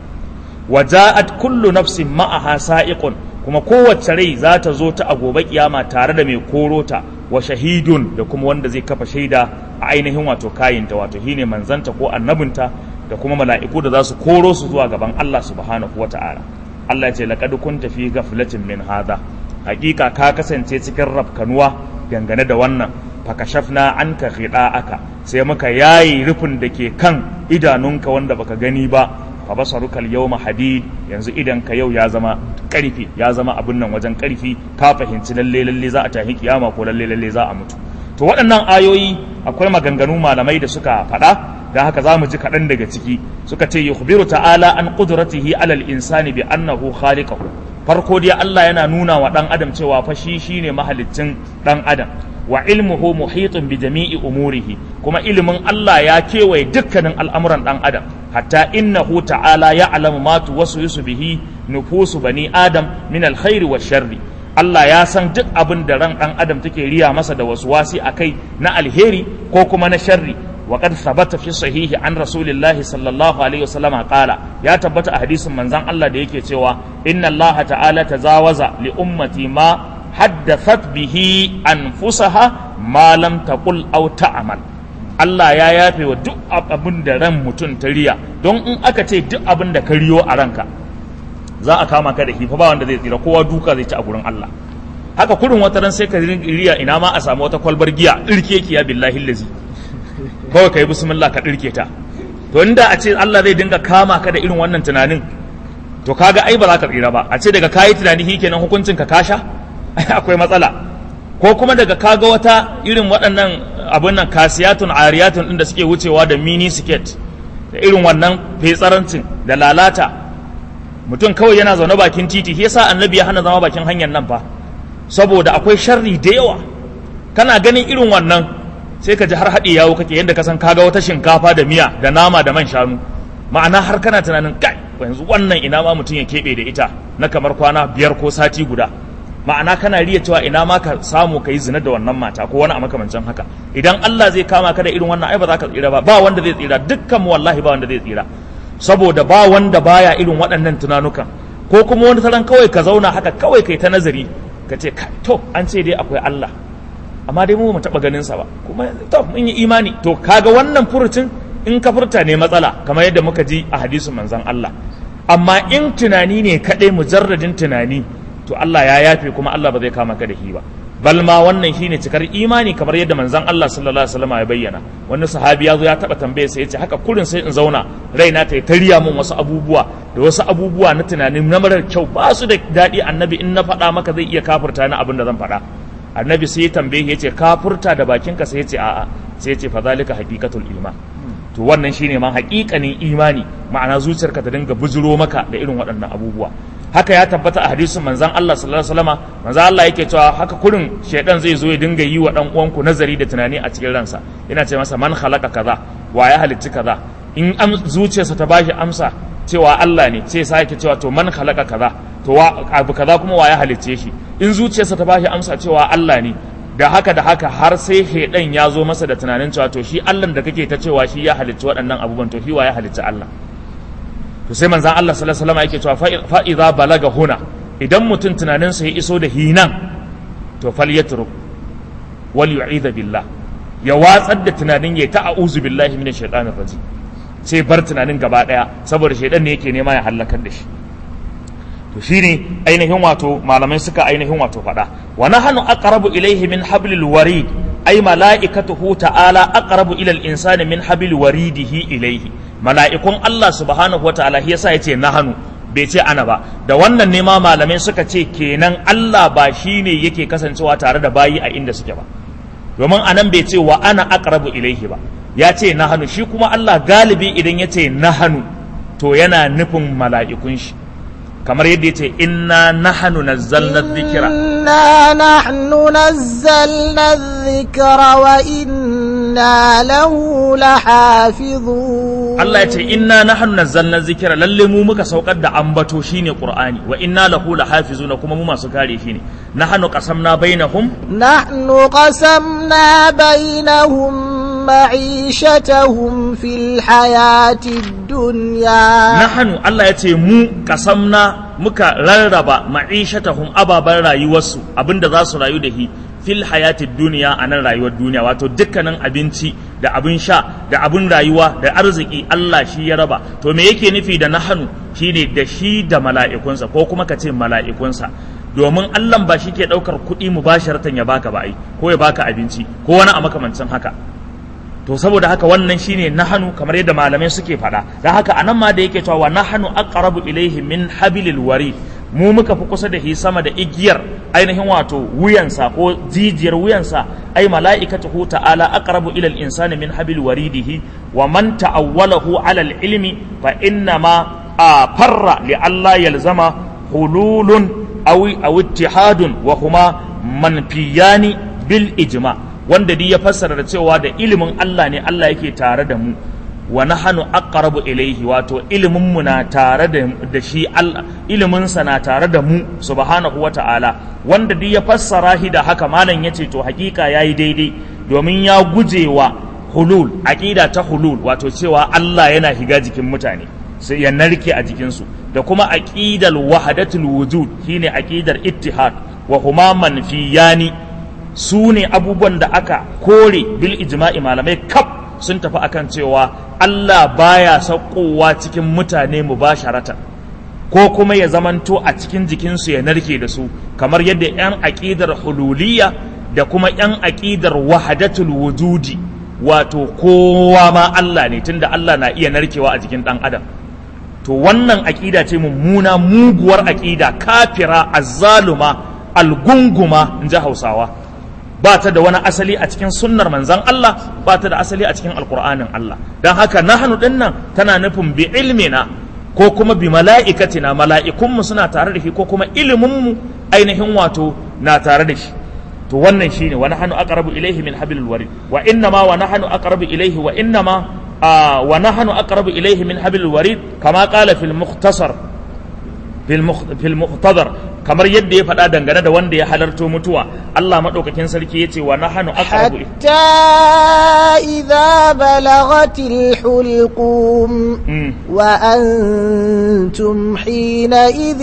waja'at kullu nafsin ma'aha sa'iqun kuma kowace rai za ta zo ta a gobe kiyama tare da mai korota wa shahidun da kuma wanda zai kafa shaida a ainihin wato kayinta wato shine manzanta ko annabinta da kuma mala'iku da za su koro su zuwa gaban Allah subhanahu wata'ala Allah ya ce laqad kunta fi ghaflatin min hadha hakika ka kasance cikin rafkanuwa dangane da wannan fakashafna anka aka sai muka yayi rufin da ke kan idanunka wanda baka gani ba fa basaruka al-yawma hadid yanzu idan ka yau ya zama karfi ya zama abin nan wajen karfi ka fahimci lalle lalle za a tafi kiyama ko lalle lalle za a mutu to waɗannan ayoyi akwai maganganu malamai da suka faɗa da haka za mu ji kaɗan daga ciki suka ce yukhbiru ta'ala an qudratihi alal insani bi annahu khaliqahu farko dai Allah yana nuna wa ɗan adam cewa fa shi shine mahaliccin ɗan adam wa ilmuhu muhitun bi jami'i umurihi kuma ilimin Allah ya kewaye dukkanin al'amuran ɗan adam hatta innahu ta'ala ya'lamu ma tuwaswisu bihi nufusu bani adam min alkhairi wa sharri Allah ya san duk abin da ran ɗan adam take riya masa da waswasi akai na alheri ko kuma na sharri وقد ثبت في الصحيح عن رسول الله صلى الله عليه وسلم قال يا تبت حديث من زان الله da yake cewa inna Allah ta'ala tazawaza li ummati ma haddathat bihi anfusaha ma lam taqul aw ta'mal Allah ya yafe wa duk abin da ran mutum ta riya don in aka ce duk abin da ka riyo a ranka za a kama ka da hifa ba wanda zai tsira kowa duka zai ci a gurin Allah haka kurin wata ran sai ka riya ina ma a samu wata kwalbar giya dirke ki ya billahi lazi kawai ka yi bismillah ka ɗirke ta to inda a ce Allah zai dinga kama ka da irin wannan tunanin to kaga ai ba za ka tsira ba a ce daga kayi tunani shi kenan hukuncin ka kasha akwai matsala ko kuma daga kaga wata irin waɗannan abin nan kasiyatun ariyatun ɗin da suke wucewa da mini skirt da irin wannan fetsarancin da lalata mutum kawai yana zaune bakin titi shi yasa annabi ya hana zama bakin hanyar nan fa saboda akwai sharri da yawa kana ganin irin wannan sai ka ji har haɗe yawo kake yadda ka san kaga wata shinkafa da miya da nama da man shanu ma'ana har kana tunanin kai yanzu wannan ina ma mutum ya keɓe da ita na kamar kwana biyar ko sati guda ma'ana kana riya cewa ina ma ka samu ka yi zina da wannan mata ko wani a makamancin haka idan Allah zai kama ka da irin wannan ai ba za ka tsira ba ba wanda zai tsira dukkan mu wallahi ba wanda zai tsira saboda ba wanda baya irin waɗannan tunanukan ko kuma wani taron kawai ka zauna haka kawai kai ta nazari ka ce to an ce dai akwai Allah amma dai mu mu taɓa ganin sa ba kuma to mun yi imani to kaga wannan furucin in ka furta ne matsala kamar yadda muka ji a hadisin manzon Allah amma in tunani ne kaɗai mujarradin tunani to Allah ya yafe kuma Allah ba zai kama ka da shi ba bal ma wannan shine cikar imani kamar yadda manzon Allah sallallahu alaihi wasallam ya bayyana wani sahabi ya zo ya taba tambaye sai ya ce haka kurin sai in zauna raina ta tariya mun wasu abubuwa da wasu abubuwa na tunanin na marar kyau ba su da daɗi annabi in na faɗa maka zai iya kafurta ni abin da zan faɗa annabi sai ya tambaye ya ce kafurta da bakinka sai ya ce a'a sai ya ce fa zalika haqiqatul iman to wannan shine ma haƙiƙanin imani ma'ana zuciyarka ta dinga bujuro maka da irin waɗannan abubuwa haka ya tabbata a hadisin manzon Allah sallallahu alaihi wasallama manzon Allah yake cewa haka kurin shaidan zai zo ya dinga yi wa dan uwanku nazari da tunani a cikin ransa yana ce masa man khalaqa kaza wa ya halicci kaza in am zuciyarsa ta bashi amsa cewa Allah ne sai sa yake cewa to man khalaqa kaza to wa abu kaza kuma wa ya halicce shi in zuciyarsa ta bashi amsa cewa Allah ne da haka da haka har sai shaidan ya zo masa da tunanin cewa to shi Allah da kake ta cewa shi ya halicci waɗannan abubuwan to shi wa ya halicci Allah to sai manzan Allah sallallahu alaihi wasallam yake cewa fa idza balaga huna idan mutum tunaninsa ya iso da hinan to falyatruk wal yu'idha billah ya watsar da tunanin ya ta a'udhu billahi minash shaitanir rajim sai bar tunanin gaba daya saboda shaidan ne yake nema ya halakar da shi to shine ainihin wato malamai suka ainihin wato faɗa wa nahnu aqrabu ilayhi min hablil warid ay mala'ikatuhu ta'ala aqrabu ila al-insani min hablil waridihi ilayhi mala'ikun Allah subhanahu wataala shi yasa yace nahnu bai ce ana ba da wannan ne ma malamai suka ce kenan Allah ba shine yake kasancewa tare da bayi a inda suke ba domin anan bai ce wa ana aqrabu ilaihi ba ya ce nahnu shi kuma Allah galibi idan ya ce nahnu to yana nufin mala'ikun shi kamar yadda ya ce inna nahnu nazzalna dhikra إنا نحن نزلنا الذكر وإنا له لحافظون Allah ya ce inna nahnu nazzalna dhikra lalle mu muka saukar da ambato shine Qur'ani wa inna lahu lahafizuna kuma mu masu kare shi ne nahnu qasamna bainahum نحن قسمنا بينهم معيشتهم في الحياة الدنيا nahnu Allah ya ce mu kasamna muka rarraba ma'ishatahum ababan rayuwarsu abinda za su rayu da shi fil hayatid duniya a nan rayuwar duniya wato dukkanin abinci da abin sha da abin rayuwa da arziki Allah shi ya raba to me yake nufi da nahanu shine da shi da mala'ikunsa ko kuma ka ce mala'ikunsa domin Allah ba shi ke ɗaukar kuɗi mubasharatan ya baka ba ai ko ya baka abinci ko wani a makamancin haka to saboda haka wannan shine nahanu kamar yadda malamai suke faɗa dan haka anan ma da yake cewa wa nahanu aqrabu ilaihi min habilil warid mu muka fi kusa da shi sama da igiyar ainihin wato wuyansa ko jijiyar wuyansa ai mala'ikatuhu ta'ala aqrabu ila al-insani min habil waridihi wa man ta'awwalahu ala al-ilmi fa inna ma a farra li alla yalzama hululun aw aw ittihadun wa huma manfiyani bil ijma wanda duk ya fassara da cewa da ilimin Allah ne Allah yake tare da mu wa nahnu aqrabu ilayhi wato ilimin mu na tare da, da shi Allah ilimin sa na tare da mu subhanahu wata'ala wanda duk ya fassara shi da haka malam yace to hakika yayi daidai domin ya gujewa hulul aqida ta hulul wato cewa Allah yana higa jikin mutane sai ya narke a jikin su da kuma aqidal wahdatul wujud shine aqidar ittihad wa huma manfiyani su ne abubuwan da aka kore bil ijma'i malamai kaf sun tafi akan cewa Allah baya saukowa cikin mutane mubasharatan ko kuma ya zamanto a cikin jikinsu ya narke da su kamar yadda 'yan aƙidar hululiyya da kuma 'yan aƙidar wahadatul wujudi wato kowa ma Allah ne tunda Allah na iya narkewa a jikin ɗan adam to wannan aƙida ce mummuna muguwar aƙida kafira azzaluma algunguma in ji hausawa ba ta da wani asali a cikin sunnar manzan Allah ba ta da asali a cikin alkur'anin Allah don haka nahanu din nan tana nufin bi ilmina ko kuma bi mala'ikatina mala'ikunmu suna tare da shi ko kuma iliminmu ainihin wato na tare da shi to wannan shine wa nahnu aqrabu ilayhi min hablil warid wa inna ma wa nahnu aqrabu ilayhi wa inna ma wa nahnu aqrabu ilayhi min hablil warid kama qala fil mukhtasar fil muhtadar kamar yadda ya faɗa dangane da wanda ya halarto mutuwa Allah maɗaukakin sarki ya ce wa nahanu aqrabu حتى إذا بلغت الحلقوم Mm. وأنتم حينئذ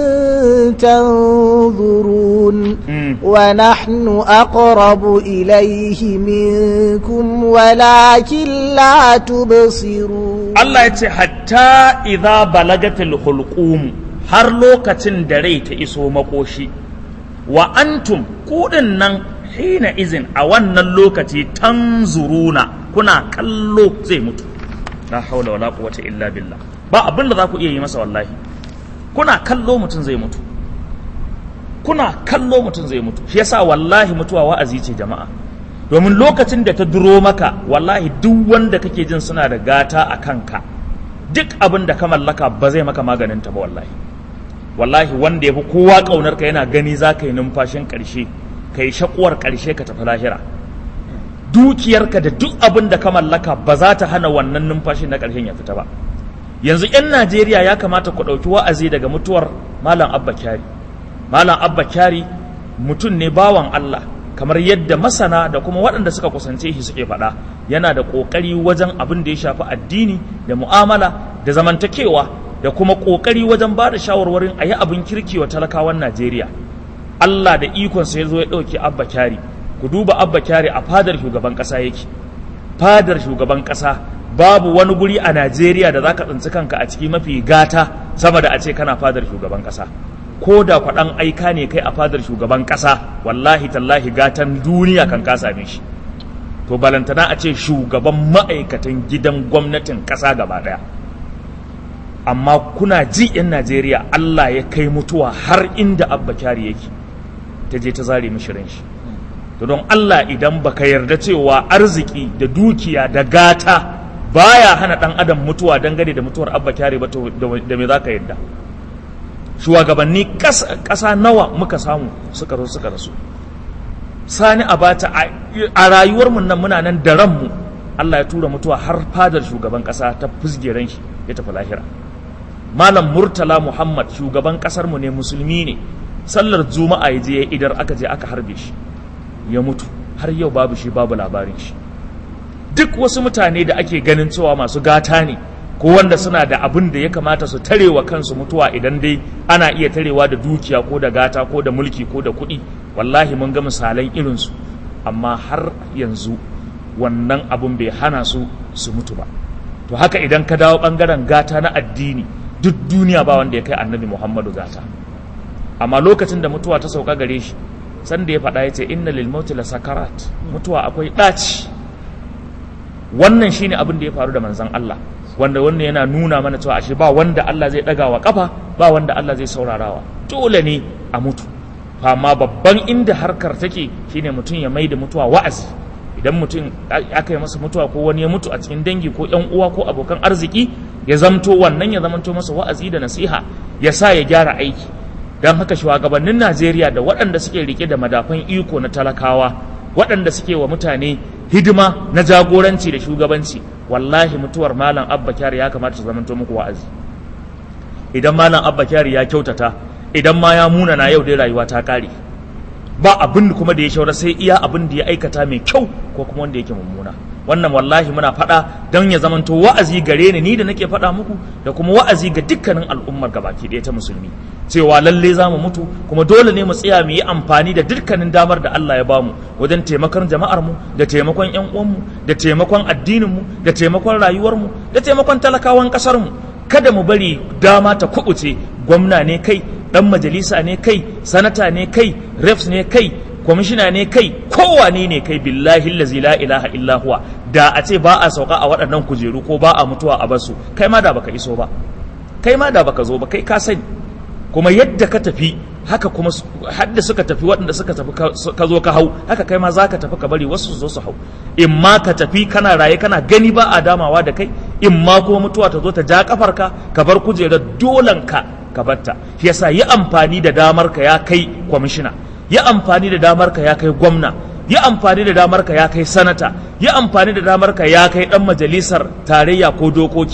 تنظرون Mm. ونحن أقرب إليه منكم ولكن لا تبصرون Allah ya ce hatta idza balagatil hulqum har lokacin da rai ta iso makoshi wa antum kudin nan hina izin a wannan lokaci tanzuruna kuna kallo zai mutu la haula wala quwwata illa billah ba abin da za ku iya yi masa wallahi kuna kallo mutum zai mutu kuna kallo mutum zai mutu shi yasa wallahi mutuwa wa'azi ce jama'a domin lokacin da ta duro maka wallahi duk wanda kake jin suna da gata a kanka duk abin da ka mallaka ba zai maka maganin ta ba wallahi wallahi wanda ya fi kowa ƙaunar ka yana gani za ka yi numfashin ƙarshe ka yi shakuwar ƙarshe ka tafi lahira dukiyarka da duk abin da ka mallaka ba za ta hana wannan numfashin na ƙarshen ya fita ba yanzu 'yan najeriya ya kamata ku ɗauki wa'azi daga mutuwar malam abba kyari malam abba kyari mutum ne bawan allah kamar yadda masana da kuma waɗanda suka kusance shi suke faɗa yana da ƙoƙari wajen abin da ya shafi addini da mu'amala da zamantakewa da kuma ƙoƙari wajen ba da shawarwarin a yi abin kirki wa talakawan najeriya allah da ikonsa ya zo ya ɗauki abba kyari ku duba abba kyari a fadar shugaban ƙasa yake fadar shugaban ƙasa babu wani guri a najeriya da za ka tsinci kanka a ciki mafi gata sama da a ce kana fadar shugaban ƙasa ko da kwaɗan aika ne kai a fadar shugaban ƙasa wallahi tallahi gatan duniya kan ka same shi to balantana a ce shugaban ma'aikatan gidan gwamnatin ƙasa gaba ɗaya amma kuna ji 'yan najeriya allah ya kai mutuwa har inda abba kyari yake ta je ta zare mishi ran shi to don allah idan baka yarda cewa arziki da dukiya da gata baya hana ɗan adam mutuwa dangane da mutuwar abba kyari ba to da me za ka yarda shugabanni ƙasa nawa muka samu suka rasu suka rasu sani abata a rayuwarmu nan muna nan da ranmu Allah ya tura mutuwa har fadar shugaban ƙasa ta fusgeren shi ya tafi lahira malam murtala muhammad shugaban ƙasarmu ne musulmi ne sallar juma'a ya je ya idar aka je aka harbe shi ya mutu har yau babu shi babu labarin shi duk wasu mutane da ake ganin cewa masu gata ne ko wanda suna da abin da ya kamata su tarewa kansu mutuwa idan dai ana iya tarewa da dukiya ko da gata ko da mulki ko da kuɗi wallahi mun ga misalan irinsu amma har yanzu wannan abin bai hana su su mutu ba to haka idan ka dawo ɓangaren gata na addini duk duniya ba wanda ya kai annabi muhammadu gata amma lokacin da mutuwa ta sauka gare shi sanda ya faɗa ya ce inna lil mauti la sakarat mutuwa akwai ɗaci wannan shine abin da ya faru da manzon Allah wanda wannan yana nuna mana cewa ashe ba wanda Allah zai ɗaga wa kafa ba wanda Allah zai saurarawa dole ne a mutu amma babban inda harkar take shine mutum ya maida mutuwa wa'azi idan mutum aka yi masa mutuwa ko wani ya mutu a cikin dangi ko yan uwa ko abokan arziki ya zamto wannan ya zamanto masa wa'azi da nasiha ya sa ya gyara aiki don haka shugabannin Najeriya da waɗanda suke rike da madafan iko na talakawa waɗanda suke wa mutane hidima na jagoranci da shugabanci wallahi mutuwar malam abba kyari ya kamata su zamanto muku wa'azi idan malam abba kyari ya kyautata idan ma ya muna na yau dai rayuwa ta kare ba abin kuma da ya shaura sai iya abin da ya aikata mai kyau ko kuma wanda yake mummuna wannan wallahi muna faɗa don ya zamanto wa'azi gare ni ni da nake faɗa muku da kuma wa'azi ga dukkanin al'ummar gabaki ɗaya ta musulmi cewa lalle za mu mutu kuma dole ne mu tsaya mu yi amfani da dukkanin damar da Allah ya bamu wajen taimakon jama'ar mu da taimakon ƴan uwanmu da taimakon addinin mu da taimakon rayuwar mu da taimakon talakawan ƙasar mu kada mu bari dama ta kubuce gwamna ne kai dan majalisa ne kai sanata ne kai refs ne kai kwamishina ne kai kowane ne kai billahi lazi la ilaha illa huwa da a ce ba a sauka a waɗannan kujeru ko ba a mutuwa a basu kai ma da baka iso ba kai ma da baka zo ba kai ka sani kuma yadda ka tafi haka kuma hadda suka tafi waɗanda suka tafi ka zo ka hau haka kai ma za ka tafi ka bari wasu su zo su hau in ma ka tafi kana raye kana gani ba a damawa da kai in ma kuma mutuwa ta zo ta ja kafarka ka bar kujerar dolanka ka batta shi yasa yi amfani da damar ka ya kai kwamishina yi amfani da damar ka ya kai gwamna yi amfani da damar ka ya kai sanata yi amfani da damar ka ya kai dan majalisar tarayya ko dokoki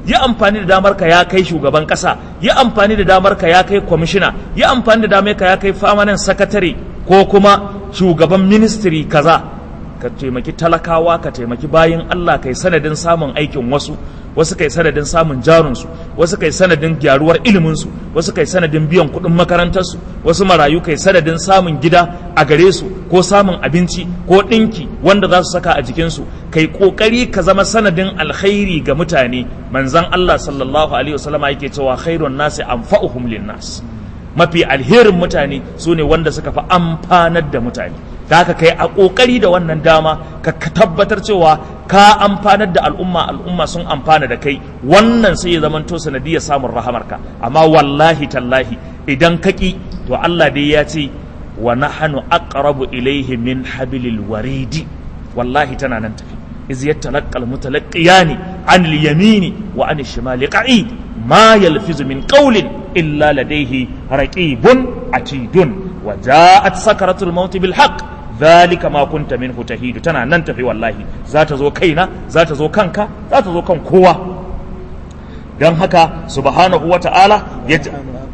yi amfani da damar ka ya kai shugaban kasa yi amfani da damar ka ya kai kwamishina yi amfani da damar ka ya kai famanan sakatare ko kuma shugaban ministry kaza ka taimaki talakawa ka taimaki bayin Allah kai sanadin samun aikin wasu wasu kai sanadin samun jarunsu wasu kai sanadin gyaruwar iliminsu wasu kai sanadin biyan kuɗin makarantarsu wasu marayu kai sanadin samun gida a gare su ko samun abinci ko ɗinki wanda za su saka a jikinsu kai ƙoƙari ka zama sanadin alkhairi ga mutane manzan Allah sallallahu alaihi wasallama yake cewa khairun nasi anfa'uhum linnas mafi alherin mutane su ne wanda suka fi amfanar da mutane da haka kai a ƙoƙari da wannan dama ka tabbatar cewa ka amfanar da al'umma al'umma sun amfana da kai wannan sai ya zamanto sanadiyar samun rahamarka amma wallahi tallahi idan ka ƙi to Allah dai ya ce wa nahnu aqrabu ilayhi min hablil waridi wallahi tana nan tafi iz yatalaqqa al-mutalaqiyani an al-yamini wa an al-shimali qa'id ma yalfizu min qawlin illa ladayhi raqibun atidun wa ja'at sakaratul maut bil haqq dhalika ma kunta minhu tahidu tana nan tafi wallahi za ta zo kaina za ta zo kanka za ta zo kan kowa dan haka subhanahu wa ta'ala ya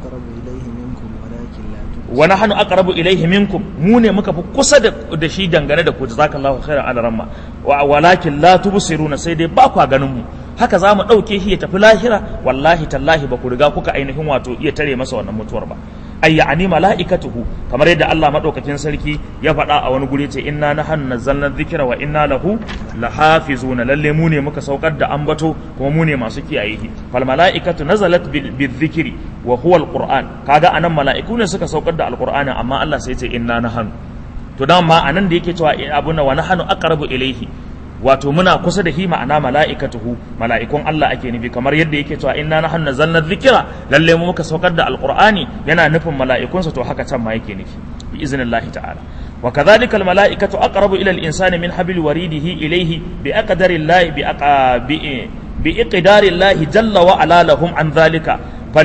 wa nahnu aqrabu ilayhi minkum mu ne muka fi kusa da shi dangane da ku jazakallahu khairan ala ramma wa walakin la tubsiruna sai dai ba kwa ganin mu haka za mu ɗauke shi ya tafi lahira wallahi tallahi ba ku riga kuka ainihin wato iya tare masa wannan mutuwar ba ay ya'ni mala'ikatuhu kamar yadda Allah madaukakin sarki ya faɗa a wani guri ce inna nahnu nazzalna dhikra wa inna lahu lahafizuna lalle mu ne muka saukar da ambato kuma mu ne masu kiyaye shi fal mala'ikatu nazalat bizikri wa huwa alquran kaga anan mala'iku ne suka saukar da alqur'ani amma Allah sai ya ce inna nahnu to dan ma anan da yake cewa abuna wa nahnu aqrabu ilayhi wato muna kusa da shi ma'ana mala'ikatuhu mala'ikun Allah ake nufi kamar yadda yake cewa inna nahnu nazzalna dhikra lalle mu muka saukar da alqur'ani yana nufin mala'ikunsa to haka can ma yake nufi bi iznillahi ta'ala wa kadhalika al mala'ikatu aqrabu ila al insani min habil waridihi ilayhi bi aqdari llahi bi bi bi iqdari llahi jalla wa ala lahum an dhalika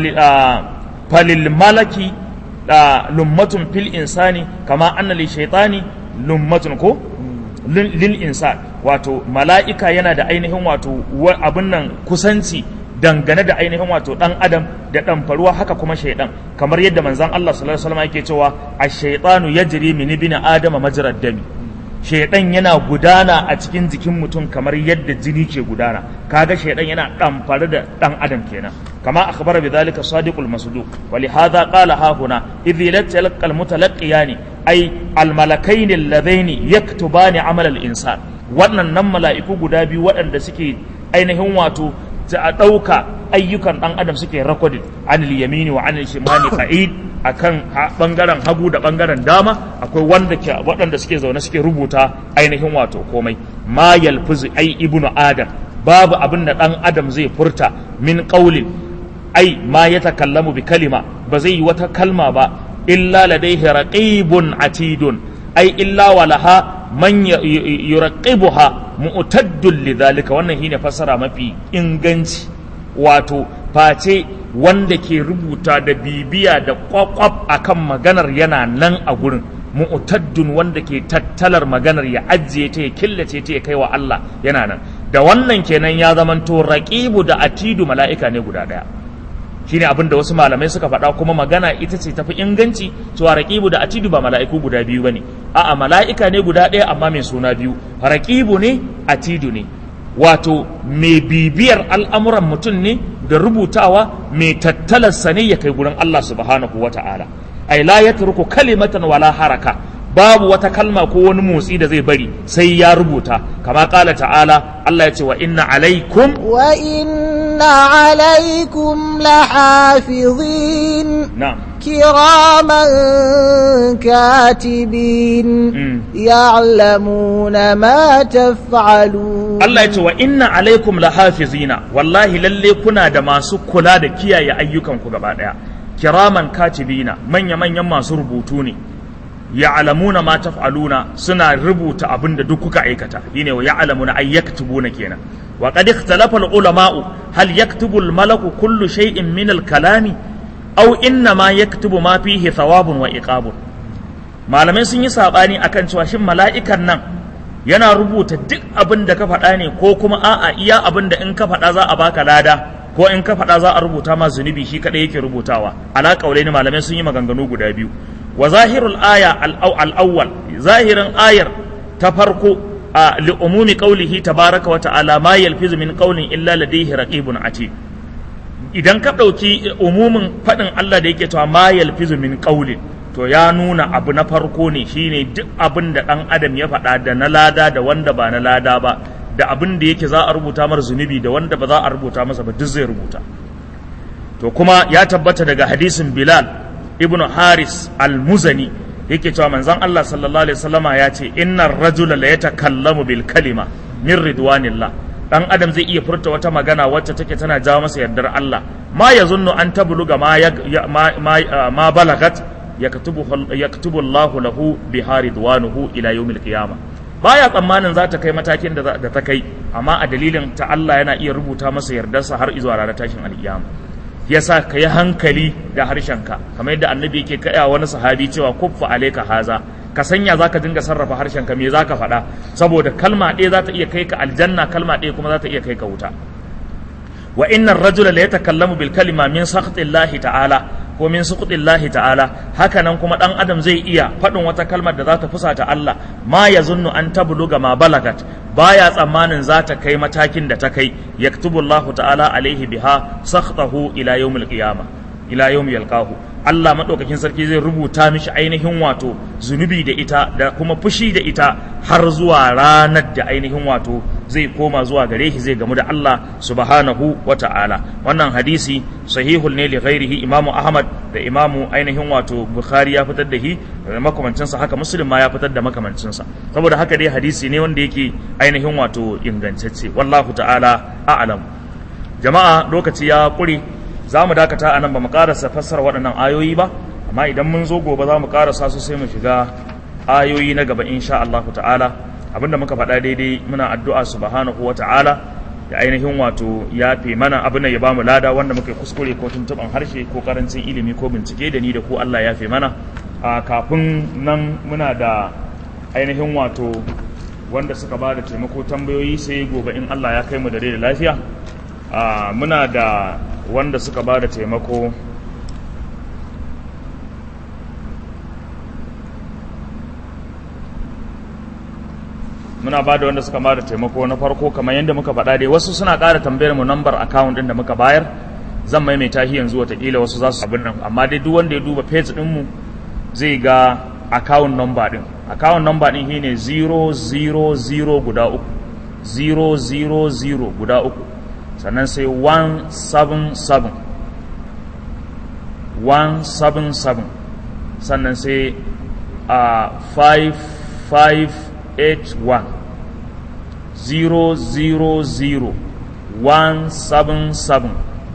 falil malaki lummatun fil insani kama anna li shaytani lummatun ko lil insan wato mala'ika yana da ainihin wato abin nan kusanci dangane da ainihin wato dan adam da dan faruwa haka kuma shaidan kamar yadda manzon Allah sallallahu alaihi wasallam yake cewa ash-shaytanu yajri min ibni adama majrad dami shaidan yana gudana a cikin jikin mutum kamar yadda jini ke gudana kaga shaidan yana ɗamfare da ɗan adam kenan kama akhbara bi dhalika sadiqul masduq wa li hadha qala ha huna idh yalqa al mutalaqiyani ay al malakain alladhaini yaktubani amal al insan wannan nan mala'iku guda biyu waɗanda suke ainihin wato a ɗauka ayyukan ɗan adam suke rakodin anil yamini wa anil shimali qa'id akan bangaren hagu da bangaren dama akwai wanda ke waɗanda suke zaune suke rubuta ainihin wato komai ma yalfuzu ai ibnu adam babu abin da ɗan adam zai furta min qaulin ai ma ya takallamu bi kalima ba zai yi wata kalma ba illa ladaihi raqibun atidun ai illa walaha man yuraqibuha mu'taddul lidhalika wannan shine fassara mafi inganci wato face wanda ke rubuta da bibiya da kwakwaf akan maganar yana nan a gurin mu'taddun wanda ke tattalar maganar ya ajiye ta ya killace ta ya kai wa Allah yana nan da wannan kenan ya zamanto raqibu da atidu mala'ika ne guda daya shine abin da wasu malamai suka faɗa kuma magana ita ce tafi inganci cewa raqibu da atidu ba mala'iku guda biyu bane a'a mala'ika ne guda ɗaya amma mai suna biyu raqibu ne atidu ne wato mai bibiyar al'amuran mutum ne da rubutawa mai tattalarsa ne ya kai gurin Allah subhanahu wa ta'ala ai la yatruku kalimatan wala haraka babu wata kalma ko wani motsi da zai bari sai ya rubuta kama kala ta'ala Allah ya ce wa inna alaikum wa inna alaikum lahafizin na'am كراما كاتبين يعلمون ما تفعلون Allah ya ce wa inna alaikum lahafizina wallahi lalle kuna da masu kula da kiyaye ayyukanku gaba daya kiraman katibina manya manyan masu rubutu ne ya'lamuna ma taf'aluna suna rubuta abin da duk kuka aikata shine wa ya'lamuna ay yaktubuna kenan wa qad ikhtalafa al-ulama'u hal yaktubu al-malaku kullu shay'in min al-kalami aw inna ma yaktubu ma fihi thawabun wa iqabun malamai sun yi sabani akan cewa shin mala'ikan nan yana rubuta duk abin da ka faɗa ne ko kuma a'a iya abin da in ka faɗa za a baka lada ko in ka faɗa za a rubuta ma zunubi shi kaɗai yake rubutawa ala ne malamai sun yi maganganu guda biyu wa zahirul aya al-awwal zahirin ayar ta farko a li'umumi qawlihi tabaraka wa ta'ala ma yalfizu min qawlin illa ladayhi raqibun atid idan ka ɗauki umumin faɗin Allah da yake cewa ma yalfizu min qawlin to ya nuna abu na farko ne shine duk abin da ɗan adam ya faɗa da na lada da wanda ba na lada ba da abin da yake za a rubuta mar zunubi da wanda ba za a rubuta masa ba duk zai rubuta to kuma ya tabbata daga hadisin Bilal ibn Haris al-Muzani yake cewa manzon Allah sallallahu alaihi wasallama ya ce innar rajula la yatakallamu bil kalima min ridwanillah dan adam zai iya furta wata magana wacce take tana jawo masa yardar Allah ma yazunnu an tabluga ma ma, ma balagat yaktubu yaktubu Allahu lahu biha ridwanuhu ila yawmil qiyamah baya tsammanin za ta kai matakin da ta kai amma a dalilin ta Allah yana iya rubuta masa yardarsa har izuwa ranar tashin alkiyama yasa ka yi hankali da harshenka kamar yadda annabi yake kaya wani sahabi cewa kuffa alaika haza ka sanya za ka dinga sarrafa harshenka me za ka faɗa saboda kalma ɗaya za ta iya kai ka aljanna kalma ɗaya kuma za ta iya kai ka wuta wa innar rajula la yatakallamu bil kalima min sakhtillahi ta'ala ko min suqtillahi ta'ala haka nan kuma dan adam zai iya faɗin wata kalmar da za ta fusata Allah ma yazunnu an tabluga ma balagat baya tsammanin za ta kai matakin da ta kai yaktubu Allah ta'ala alaihi biha sakhtahu ila yawmil qiyamah ila yawmi yalqahu Allah madaukakin sarki zai rubuta mishi ainihin wato zunubi da ita da kuma fushi da ita har zuwa ranar da ainihin wato zai koma zuwa gare shi zai gamu da Allah subhanahu wa ta'ala wannan hadisi sahihul ne li ghairihi imamu ahmad da imamu ainihin wato bukhari ya fitar da shi da makamancinsa haka muslim ma ya fitar da makamancinsa saboda haka dai hadisi ne wanda yake ainihin wato ingantacce wallahu ta'ala a'lam jama'a lokaci ya kure za mu dakata a nan ba mu karasa fassara waɗannan ayoyi ba amma idan mun zo gobe za mu karasa su sai mu shiga ayoyi na gaba insha Allah ta'ala abinda muka faɗa daidai muna addu'a subhanahu wa ta'ala da ainihin wato ya fi mana abin da ya bamu lada wanda muka kuskure ko tuntuɓan harshe ko karancin ilimi ko bincike da ni da ko Allah ya fi mana a kafin nan muna da ainihin wato wanda suka ba da taimako tambayoyi sai gobe in Allah ya kai mu da da lafiya muna da wanda suka ba da taimako muna ba da wanda suka ba da taimako na farko kamar yadda muka faɗa dai wasu suna ƙara tambayar mu nambar account ɗin da muka bayar zan maimaita shi yanzu watakila wasu za su abin nan amma dai duk wanda ya duba page ɗinmu zai ga account number ɗin account number ɗin shine 000 guda uku 000 guda uku sannan sai 177 177 sannan sai a 5581 000 177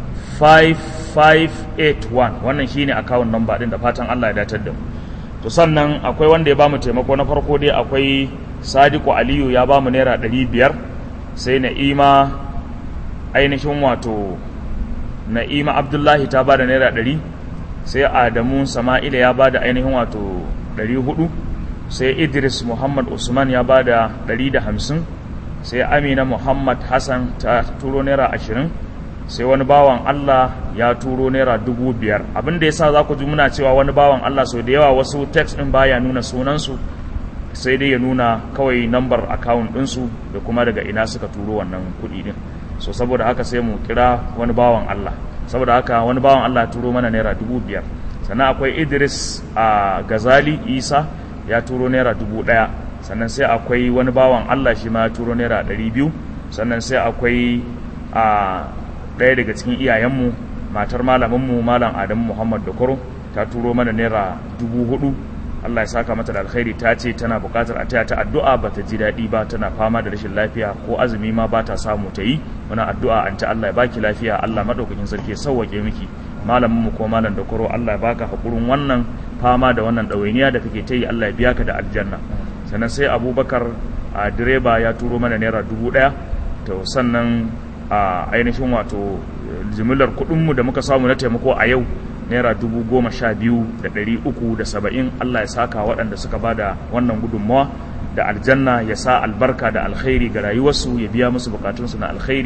5581 wannan shine account number din da fatan Allah ya datar da mu to sannan akwai wanda ya bamu taimako na farko dai akwai Sadiku Aliyu ya bamu naira 500 sai Na'ima ainihin wato na'ima abdullahi ta ba da naira ɗari sai adamu sama'ila ya ba da ainihin wato ɗari hudu sai idris muhammad usman ya ba da ɗari da hamsin sai amina muhammad hassan ta turo naira ashirin sai wani bawan allah ya turo naira dubu biyar abin da ya sa za ku ji muna cewa wani bawan allah sau da yawa wasu text ɗin baya nuna sunansu sai dai ya nuna kawai nambar akawun ɗinsu da kuma daga ina suka turo wannan kuɗi ɗin so saboda haka sai mu kira wani bawan Allah saboda haka wani bawan Allah turo mana naira dubu biyar sannan akwai Idris a Gazali Isa ya turo naira dubu ɗaya sannan sai akwai wani bawan Allah shi ma ya turo naira ɗari biyu sannan sai akwai a ɗaya daga cikin iyayenmu matar malaminmu malam Adamu Muhammad Dokoro ta turo mana naira dubu hudu Allah ya saka mata da alkhairi ta ce tana buƙatar a taya ta addu'a ba ta ji daɗi ba tana fama da rashin lafiya ko azumi ma ba ta samu ta yi muna addu'a an ta Allah ya baki lafiya Allah madaukakin sarki ya sauwake miki malamin mu ko malam da koro Allah ya baka hakurin wannan fama da wannan ɗawainiya da kake ta yi Allah ya biya ka da aljanna sannan sai Abubakar a direba ya turo mana naira dubu ɗaya to sannan a ainihin wato jimillar kuɗinmu da muka samu na taimako a yau naira dubu goma sha biyu da ɗari uku da saba'in Allah ya saka waɗanda suka ba da wannan gudunmawa da aljanna ya sa albarka da alkhairi ga rayuwarsu ya biya musu bukatunsu na alkhairi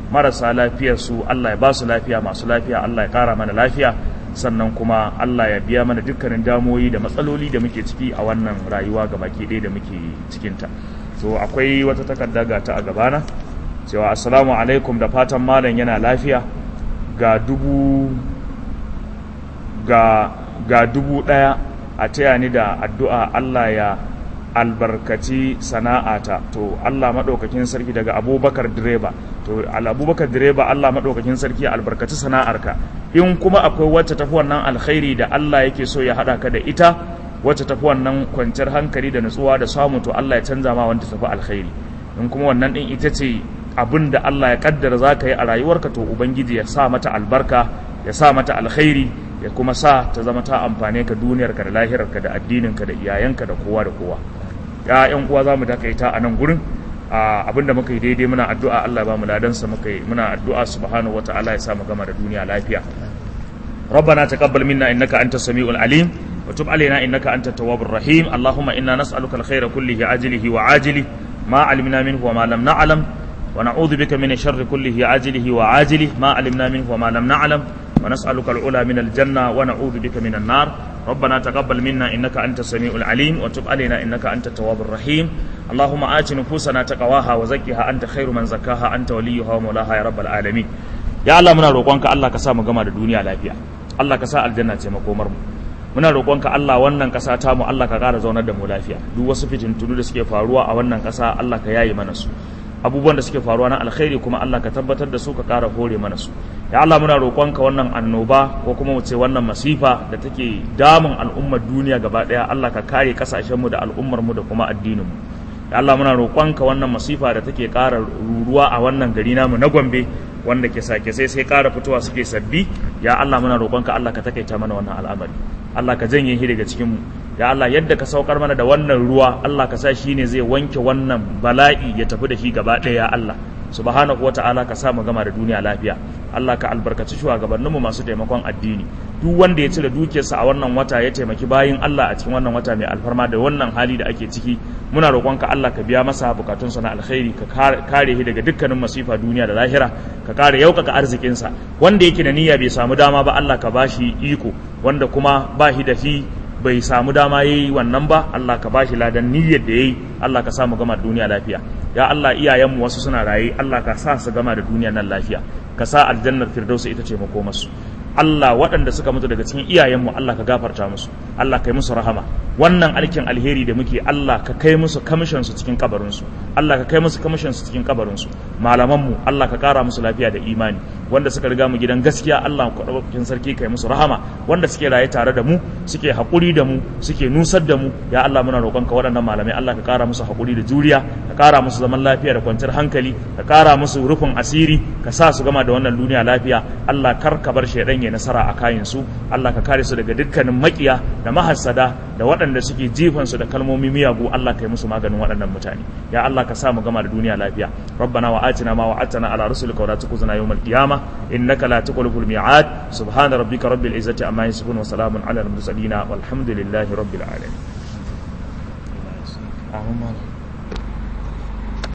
marasa lafiyar su Allah ya ba su lafiya masu lafiya Allah ya kara mana lafiya sannan kuma Allah ya biya mana dukkanin damoyi da matsaloli da muke ciki a wannan rayuwa ga baki ɗaya da muke cikinta so akwai wata takarda ga ta a gabana cewa assalamu alaikum da fatan malam yana lafiya ga dubu ga ga dubu ɗaya a taya ni da addu'a Allah ya albarkaci sana'ata to Allah maɗaukakin sarki daga abubakar direba to abubakar direba Allah maɗaukakin sarki ya albarkaci sana'arka in kuma akwai wacce tafi wannan alkhairi da Allah yake so ya haɗa ka da ita wacce tafi wannan kwanciyar hankali da nutsuwa da samu to Allah ya canza ma wanda tafi alkhairi in kuma wannan ɗin ita ce abin da Allah ya kaddara za ka yi a rayuwarka to ubangiji ya sa mata albarka ya sa mata alkhairi ya kuma sa ta zama ta amfane ka duniyarka da lahirarka da addininka da iyayenka da kowa da kowa ya yan uwa za mu takaita a nan gurin abinda muka yi daidai muna addu'a Allah ba mu ladansa muka yi muna addu'a subhanahu wata'ala ya sa mu gama da duniya lafiya ربنا تقبل منا انك انت السميع العليم وتب علينا انك انت التواب الرحيم اللهم انا نسالك الخير كله عاجله وعاجله ما علمنا منه وما لم نعلم ونعوذ بك من الشر كله عاجله وعاجله ما علمنا منه وما لم نعلم ونسألك العلا من الجنة ونعوذ بك من النار ربنا تقبل منا إنك أنت السميع العليم وتب علينا إنك أنت التواب الرحيم اللهم آت نفوسنا تقواها وزكها أنت خير من زكاها أنت وليها ومولاها يا رب العالمين يا الله منا روقانك الله كسا مغما da duniya lafiya Allah ka sa aljanna ce makomar mu muna roƙonka Allah wannan ƙasa ta mu Allah ka ƙara zaunar da mu lafiya duk wasu fitintunu da suke faruwa a wannan ƙasa Allah ka yayi mana su abubuwan da suke faruwa na alkhairi kuma Allah ka tabbatar da su ka ƙara hore mana su ya Allah muna roƙonka wannan annoba ko kuma mu ce wannan masifa da take damun al'ummar duniya gaba ɗaya Allah ka kare kasashen mu da al'ummar mu da kuma addinin mu ya Allah muna roƙonka wannan masifa da take ƙara ruruwa a wannan gari namu na Gombe wanda ke sake sai sai ƙara fitowa suke sabbi ya Allah muna roƙonka Allah ka takaita mana wannan al'amari Allah ka janye shi daga cikin mu ya Allah yadda ka saukar mana da wannan ruwa Allah ka sa shi ne zai wanke wannan bala'i ya tafi da shi gaba ɗaya ya Allah subhanahu wata'ala ka sa mu gama da duniya lafiya Allah ka albarkaci shugabanninmu masu taimakon addini duk wanda ya cire dukiyarsa a wannan wata ya taimaki bayin Allah a cikin wannan wata mai alfarma da wannan hali da ake ciki muna roƙonka Allah ka biya masa bukatunsa na alkhairi ka kare shi daga dukkanin masifa duniya da lahira ka kare yaukaka arzikinsa wanda yake da niyya bai samu dama ba Allah ka bashi iko wanda kuma ba shi da shi bai samu dama yayi wannan ba Allah ka bashi ladan niyyar da yayi Allah ka samu gama duniya lafiya ya Allah iyayenmu wasu suna raye Allah ka sa su gama da duniya nan lafiya ka sa aljannar firdausi ita ce makomarsu Allah waɗanda suka mutu daga cikin iyayenmu Allah ka gafarta musu Allah kai musu rahama wannan alkin alheri da muke Allah ka kai musu kamishin su cikin kabarin su Allah ka kai musu kamishin su cikin kabarin su malaman mu Allah ka kara musu lafiya da imani wanda suka riga mu gidan gaskiya Allah ku daukakin sarki kai musu rahama wanda suke raye tare da mu suke hakuri da mu suke nusar da mu ya Allah muna roƙonka waɗannan malamai Allah ka kara musu hakuri da juriya ka kara musu zaman lafiya da kwanciyar hankali ka kara musu rufin asiri ka sa su gama da wannan duniya lafiya Allah kar ka bar shaidan ya nasara a kayan su Allah ka kare su daga dukkanin makiya da mahassada da waɗanda suke jifan su da kalmomi miyagu Allah ka yi musu maganin waɗannan mutane ya Allah ka sa mu gama da duniya lafiya rabbana wa atina ma wa'adtana ala rusulika wa la tukhzina yawmal qiyamah innaka la tukhlifu al-mi'ad subhana rabbika rabbil izzati amma yasifun wa salamun ala al-mursalin walhamdulillahi rabbil alamin